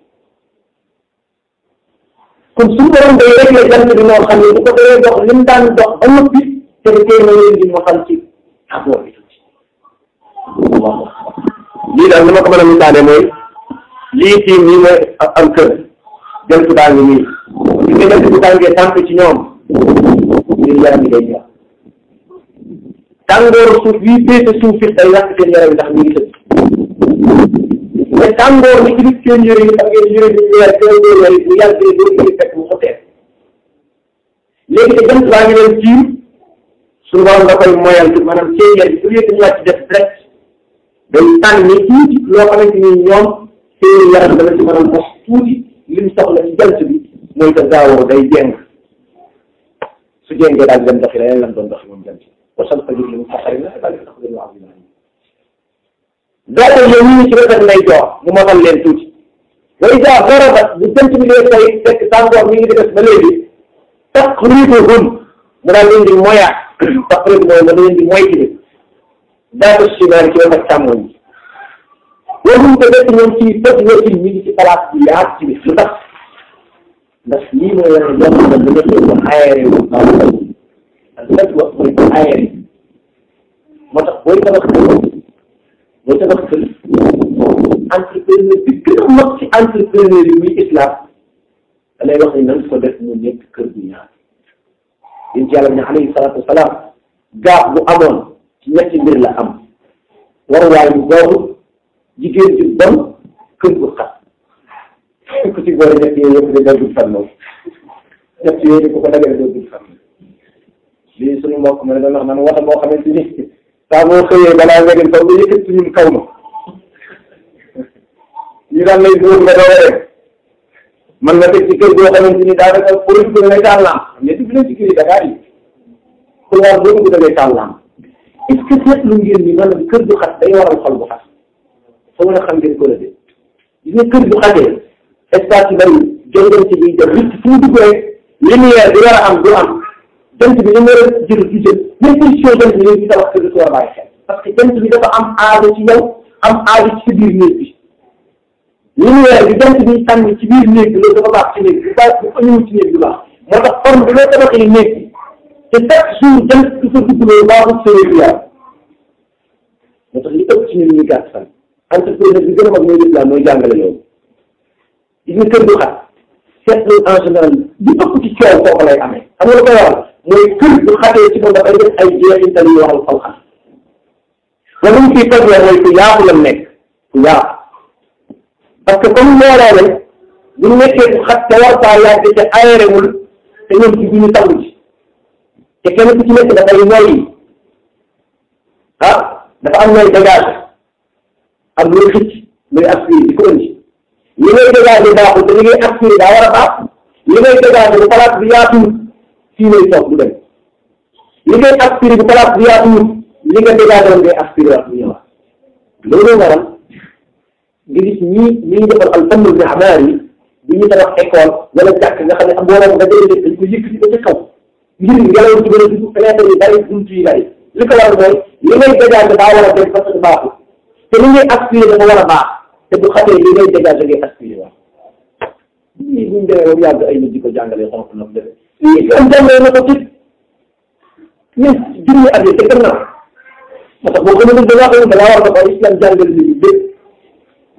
kon suñu borom day réglé jant bi moo xam ne bu ko doon dox li mu daan dox ba noppi te tey na leen di mosal ci tàngoor bi tuuti lii daal li ma ko mën a misaale mooy lii tiim nii mooy am kër jant baa ngi nii su ko jant bi tàngee tànk ci ñoom ngir yaram yi day jeex tàngooru suuf bii féete suuf fit day yàq seen yaram yi ndax ñu ngi tëdd mais tàngoor ni ci biir seen yëre yi xam ngeen yëre bi ñu weer seen yëre yi bu yàggee doo koy fekk mu xotee léegi te jant baa ngi leen tiim suñu borom da koy moyal ci maanaam seen yëre bi au lieu que ñu wàcc def direct day tànni tuuti loo xamante ni ñoom seen yaram dana ci mën a mos tuuti li mu soxla ci jant bi mooy que gaawoo day jéng su jéngee daal dem doxi leneen lan doon doxi moom jant wa shamsa tajri li mustaqarrin lahaa daalika taqdiiru al-aziiz al-aliim doole yow ñu ngi ci wetam lay jox mu mosal leen tuuti wa idaa garabat bu jant bi dee tey fekk tàngoor mi ngi di des ba léegi taqriibuhum mu daal leen di moyaat taqriib mooy ma leen di moytu daatu shimaal ci wetam càmmoñ bi waxum ko def ñoom ci fët wetin mi ngi ci place bi yaat ci bi lu tax ndax lii mooy wane jàmm na bu nekkee ko aéré wu baax ak lépp wax mooy ko aéré moo tax booy tabax kër booy tabax kër entrepreneur bi gën a mag ci entrepreneur yi muy islam da lay wax ni nan ko def mu nekk kër bu yaatu yéen ci yàlla bi ne alayhi salaatu wasalaam gaaf bu amoon ci ñetti mbir la am waruwaay bu boobu jigéen ju bon kër gu xat ku ci boole ñett yooyu yëpp de doo dul fan moom ñett yooyu di ko ko dagale doo dul fan lii suñu mbokk ma ne doon wax man wata boo xamante ni saa boo xëyee balaa nga dem kaw nga yëkkat ci ñun kaw ma ñu daan lay dóor nga doole rek man nga teg ci kër goo xamante ni daanaka pour dugg ngay taal laam mais dugg leen ci kër yi Dakar yi pour war boo dugg da ngay taal laam est-ce que seetlu ngeen ni maanaam kër gu xat day waral xol bu xat foo mën a xam ngeen ko la de gis nga kër gu xatee espace yi bari jongante bi def nit fu mu dugg rek lumière bi war a am du am jant bi li mu war a jël du jël même position jant bi léegi tabax kër gi war a bàyyi xel parce que jant bi dafa am aajo ci yow am aajo ci sa biir néeg bi lumière bi jant bi sànni ci biir néeg bi loolu dafa baax ci néeg bi bu baax bu ëñëwul ci néeg bi baax moo tax forme bi loo tabaxee néeg bi te chaque jour jant du fa dugg loolu baaxul sa wér yaram moo tax li ëpp ci ñun ñu gàtt fan entrepreneur bi gën a mag mooy l'islam mooy jàngale loolu gis nga kër gu xat seetlu en général li ëpp ci coow foofu lay amee xam nga lu koy waral mooy kër gu xatee ci moom dafay def ay jeexintal yu waxal xol xat wala ñu ciy toj mooy ku yaatu la nekk ku yaatu parce que comme looloo ne bu nekkee ku xat te war faa yàgg te aéré wul te ñoom ci duñu taw ci te kenn ku ci nekk dafay noyyi ah dafa am nooy dégage am looy xëcc looy aspiré di ko indi li ngay dégagé baaxul te li ngay aspiré daa war a baax li ngay dégagé bu place bi yaatuwul fii lay toog du dem li ngay aspiré bu place bi yaatuwul li nga dégagé woon ngay aspiré wax bu ñëwaat loolu waral nga gis ñii ñi ngi defal al fannu bi amaar yi bu ñu tabax école wala jàkk nga xam ne am mbooloo nga dee dañ ko yëkkati ba ca kaw ngir ngelaw ci gën a dugg fenêtre yi bari buntu yi bari li ko waral mooy li ngay dégagé daa war a dem parce que baaxul te li ngay aspiré dafa war a baax te bu xatee li ngay dégagé ngay aspiré waaw lii buñ demee ba mu yàgg ay nit di ko jàngalee xonk na mu demee lii am jàngale na ko ci ñun junni at yi te gannaaw moo tax boo gën a dugg da ngaa xam ne da ngaa war a ko islam jàngale nit ñi bépp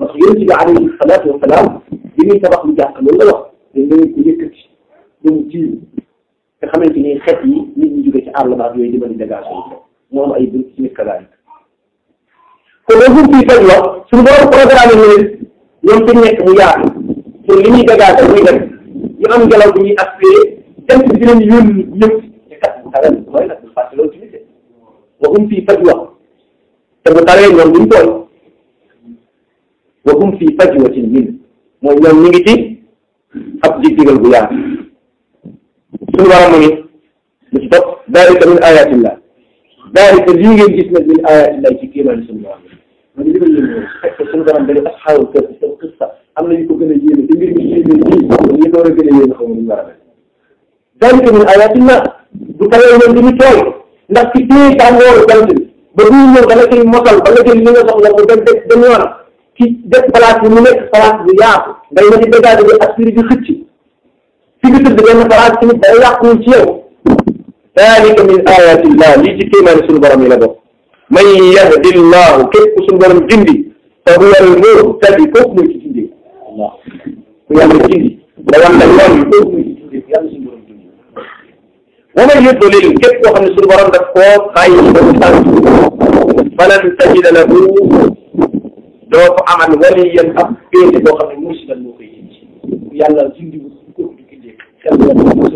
moo tax yonent bi alayhi salaatu wa salaam bi muy tabax lu jàkk loolu la wax dañ da ngeen ko yëkkati ba mu tiim nga xamante ni xeet yi nit ñi jóge ci àll ba ak yooyu di mën a dégagé moo am ay bunt ci nit kalaari kon loolu fii faj la suñu borom programme ni ñoom fi nekk mu yaatu pour li ñuy dégagé muy dem ñu am ngelaw bu ñuy aspiré dem ci dinañ yónni ñëpp te kat bu tawee mooy nag bu fàtte loolu tamit de waxum fii faj la te bu tawee ñoom duñ tooy waxum fii faj wa ci min mooy ñoom ñu ngi ci ab dig-digal bu yaatu suñu borom mu ni lu ci topp dalika min ayatillah dalika lii ngeen gis nag min ayatillah ci kéemaan suñu borom man li ma yéene fekk suñu borom dañu asxaabul kër seen qissa am na ñu ko gën a yéeme te mbir mi yéeme nii ñu door a gën a yéeme xamu ñu war a mel dalika min ayatillah bu tawee ñoom duñu tooy ndax ci téye tàngooru jant bi ba buy ñëw dana koy mosal ba nga jël li nga soxla mu dem dem dem yoonam ci def place bi mu nekk place bu yaatu ngay na di dégagé bi aspiré bi xëcc fi nga tëdd benn place tamit day yàqu ci yow dalika min ayatillah lii ci kéemaani suñu borom yi la bokk man yahdi llahu képp ku suñu borom jindi fa huwa al muhtadi kooku muy ci jindi Allah ku yàlla jindi da wan la yoon yi kooku muy ci jindi yàlla suñu borom jindi wa man yudlil képp koo xam ne suñu borom daf koo bàyyi ba mu tànk falan tajida lahu doo ko amal waliyan ab péete boo xam ne mursidan moo koy jindi yàlla jindi wu kooku du gindee xel la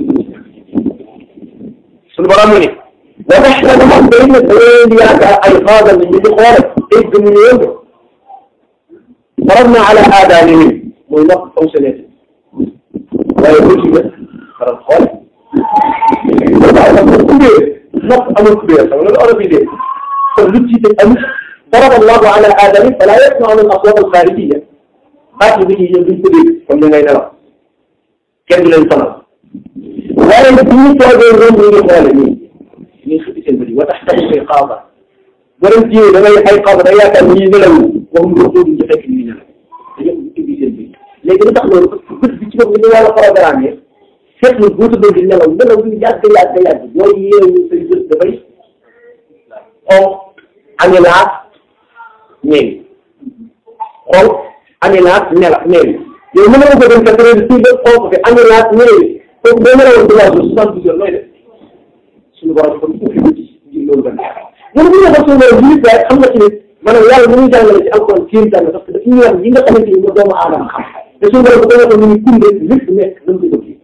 suñu borom mu ni wa taxsadu moom day ne da ngeen di yaakaar ay xaadal ñu di xoole tey gëmuñu woon ko faradna ala aadanihim mooy nopp fonctionné waaye bu ci gën faral xoole waaw parce que kubéer nopp amul kubéer xam nga loolu olof yi dee kon lu ci teg amul farada allahu ala aadani fala yasmauna al aswat al xaarijiya baat yi bi ñuy ñëw duñ ko dégg comme ni ngay nelaw kenn du leen sonal waaye nag bu ñu toogee ñoom ñu ngi xoole nii ñuy xëppi seen bët yi wa tax tamit koy xaaba boo dem jiwee da ngay ay xaaba da yaakaar ñii nelaw waxum nga xóodu ñu fekk ñuy nelaw dañoo ubbi seen bët léegi lu tax loolu parce que bët bi ci bopp ñu wàlla programme fekk na boo tëddee di nelaw nelaw bi yàgg yàgg yàgg boo yeewu say bët dafay xonq anilaat ñeewi xonq anilaat nela ñeewi yow mën na ko dem quatre heures si bët xonq fi anilaat ñeewi kooku boo nelawoon trois jours soixante douze heures nooy def suñu borom kon ubbi bët yi ngir loolu ba neex ñun bu ñu waxoon suñu borom minute waaye xam nga ci ne maanaam yàlla bu ñuy jàngale ci alquran kéem tànn parce que daf ñu wan yi nga xamante ni mo doomu aadama xam te suñu borom bu ko waxoon ñu ngi kunde lépp nekk nañ ko bëgg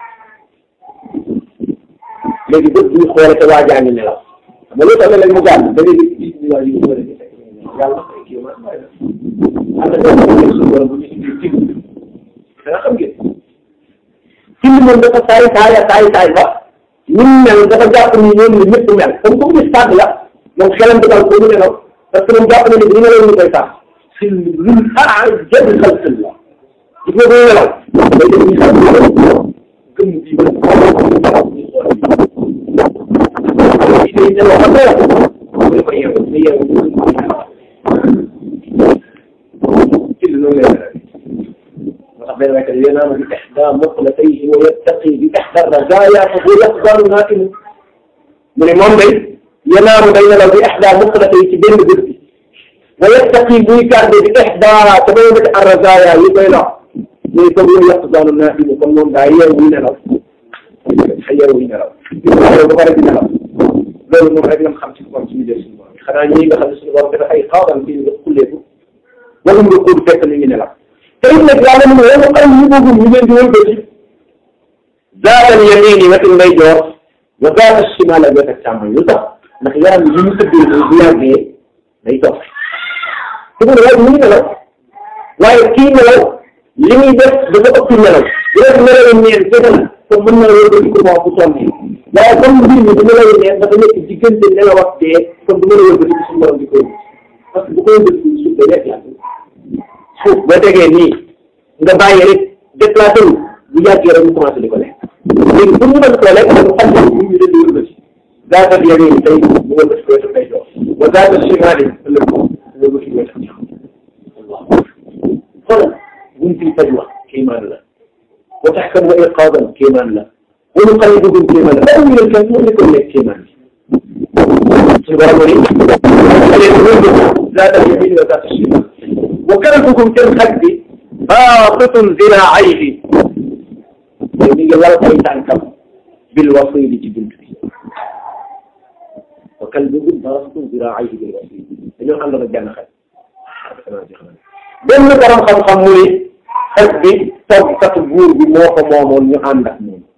léegi bët bi ñu xoole te waa jaa ngi nelaw xam nga loolu tamit lañ mu gàll da ngay gis ñu waa yu war a gis yàlla ay kii ma am na benn suñu borom bu ñu tuddee cib da nga xam ngeen cib moom dafa saay saay saay saay ba ñu mel dafa jàpp ni ñoom ni ñëpp mel comme comme gis tàgg la moom xelam di dal ko ñu nelaw parce que moom jàpp na ni bu ñu nelaw ñu koy sax si luñ ah jënd xel sën la gis nga bu ñu nelaw day def ñu xam gëm bii ba day nelaw xam nga mu ne ko yeewu ne yeewu ci lu noonu lay moo tax benn waykat yanaamu bi ihdaa muqlatayhi wa yattaqi bi ihdaa razaaya fa huwa yaqdaru naa'imu mu ne moom day yanaamu day nelaw bi ihdaa muqlatayhi ci benn bët bi wa yattaqi muy garde bi ihdaa te bay bëgg ar-razaaya yi koy law muy fa huwa yaqdaru naa'imu kon moom daa yeewu nelaw xa yeewu nelaw ba pare di nelaw loolu moom rek la xam ci borom suñu jël suñu borom xanaa ñii nga xam ne suñu borom dafa ay xaawal fii nga xulleeku wala nga kóodu fekk li ngi nelaw te it nag yàlla mu ne wala xaw ñu boobu ñu leen di wëlbati zaatal yamini wetu ndeyjoor wa zaata shimal ak wetu càmmoñ lu tax ndax yaram yi ñu tëddee bu yàggee day toog te mu ne waaye mu ngi nelaw waaye kii nelaw li muy def dafa ëpp nelaw bu def nelaw ñeen fekk na comme mën na wëlbati ko moo bu sonni waaye comme mbir mi du nelaw ñeen dafa nekk diggante nelaw ak dee comme du mën a wëlbati suñu borom di ko parce que bu ko wëlbati suuf day nekk yàgg suuf boo tegee nii nga bàyyi rek déplacé wu bu yàggee rek mu commencé di ko lekk léegi pour mu mën koo lekk dafa xam ne ñu ñu dënd wëlbati zaatal yamini tey mu wëlbati ko wetu ndeyjoor wa zaatal shimaali ëllëg mu wëlbati ko wetu càmmoñ xoolal bunti fajwa kéemaan la wa taxkam wa iqaadan kéemaan la wa nuqallibuhum kéemaan la baax ñu leen kenn moo nekkoon nekk kéemaan bi suñu borom ni leen wëlbati zaatal yamini wa zaatal shimaali wa kalbukum seen xaj bi baasitun ziraa'ayhi te mi ngi lal ay tànkam bil wasiili ci bunt bi wa kalbukum baasitun ziraa'ayhi bil wasiili dañoo àndoon ak benn xaj benn borom xam-xam mu ni xaj bi toggkatu buur bi moo ko moomoon ñu ànd ak moom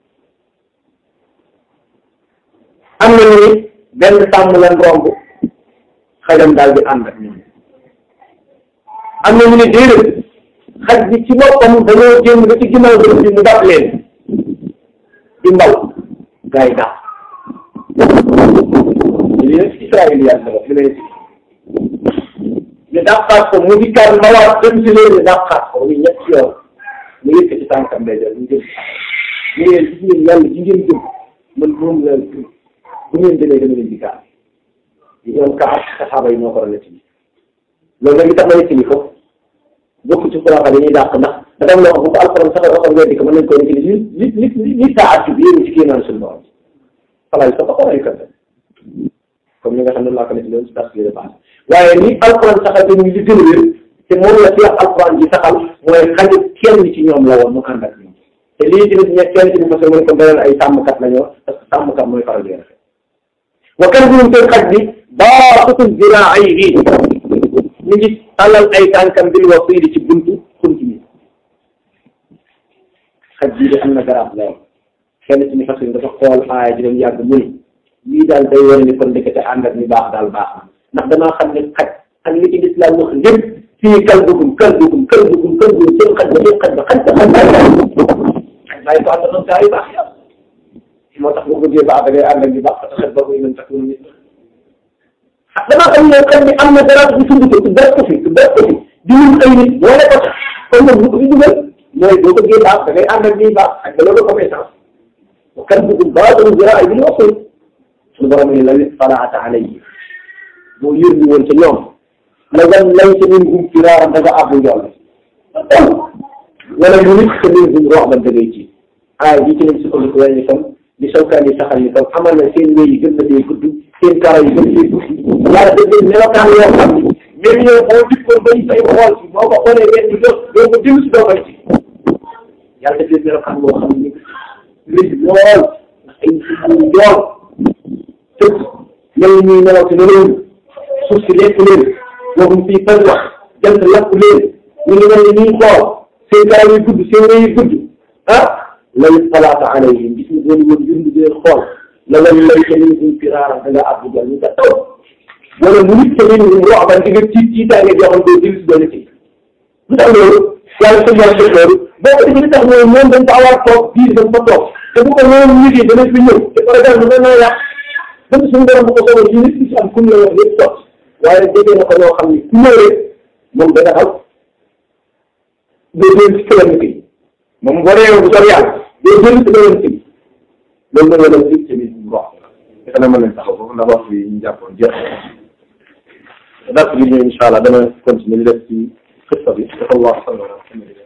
am na ñu ni benn sàmm leen romb xajam daal di ànd ak ñoom am na ñu ni déedéet xaj bi ci boppam dañoo génn ba ci ginnaaw bërëb bi mu dab leen di mbaw gaa yi dàq lii nag ci Israël yaa ngi li may ñu dàqaat ko mu di kàr mbawaat dem ci leen ñu dàqaat ko muy ñetti yoon mu yëkk ci tànkam day jël ñu jëm ñu ngeen gis ngeen yàlla ji ngeen jëm man moom la bu ngeen demee dama leen di kaar yi ñoom kaar saxaaba yi ñoo ko rëdd ci loolu nag li tax ma yëkk ni ko bokk ci xulaafa dañuy dàq ndax dafa am loo xam bu ko alxuraan sax waxoon weddi ko mën nañ koy nekk li li li li saa at bi yéen ci kii naan suñu borom xalaat sax ko ay kat comme ni nga xam ne laa ko nekk loolu ci tas bi paase waaye ni alxuraan saxal dañuy li gën a wér te moom la ci wax alxuraan ji saxal mooy xaju kenn ci ñoom la woon mu ànd ak ñoom te lii tamit ñe kenn ci mu fas mu ne ko beneen ay sàmmkat la ñu wax parce que sàmmkat mooy faral di rafet wa kan buum seen xaj bi baasitun ziraa'ayhi ñu ngi tàllal ay tànkam bil wasiili ci buntu xunt mi xaj bii de am na garab lool kenn ci ñu fas dafa xool aaya ji dem yàgg mu ni lii daal day wane ni kon ndekete ànd ak ñu baax daal baax na ndax damaa xam ne xaj ak li ci lislaam wax lépp fii kalbukum kalbukum kalbukum kalbukum seen xaj ba seen xaj ba xaj ba xaj bàyyi xaj bàyyi ko ànd ak gaa yu baax yàlla moo tax boo bëggee baax da ngay ànd ak ñu baax parce que xaj ba koy mën tax ñu nit damaa xam ne xaj bi am na dara bu sund ko ku def ko fi ku def ko fi di mun ay nit boole ko tax kon nag bu ko fi dugal mooy boo bëggee baax da ngay ànd ak ñuy baax ak loolu compétence wa kalbukum baasitun ziraa'ayhi bil wasiil suñu borom ni la falaata alayhi boo yërni woon ca ñoom la nga lay ca min hum firaaran da nga àbbu njool wala mu nit ca min hum roxban da ngay ci aay bi ci lañ sukkandiku waaye ni tam di sawkaan yi saxal ni tam amal na seen wéy yi gën na dee gudd seen karaw yi gën dee gudd yàlla def leen melokaan yoo xam ni même yow boo dikkoon bay say xool si boo ko xoolee benn bi doo doo ko jël si doo koy ci yàlla def leen melokaan boo xam ni rëy lool ndax ay njool tëb mel ni ñuy nelaw ci nelawul suuf si lekk leen waxum fii fan wax jant lakk leen ñu ngi mel ni ñuy xool seen karaw yi gudd seen wéy yi gudd ah lay salaata alayhim gis nga doon woon yund di leen xool la nga lay ca min hum firaaran da nga àbbu jal ñu ca taw wala mu nit ca min hum roxban di nga tiit tiitaange joo xam doo jël si doon ci lu tax loolu yàlla sa yàlla def loolu boo ko defee li tax mooy moom dañ fa war toog biir dañ fa toog te bu ko loolu liggéey danañ fi ñëw te par exemple mën naa yàq même suñu borom bu ko soobee ci nit ñi am kum la wax lépp toog waaye déggee na ko ñoo xam ni ku ñëw rek moom dana xam doo jël ci këram bi moom boo réew bu sori yàlla doo jël ci këram bi loolu la nga dem ci biir bu wax defe naa mën nañ taxaw foofu ndax waxtu yi ñu jàppoon jeex na dars bi ñëw incha allah dana continuer ñu def ci xista bi dafa wax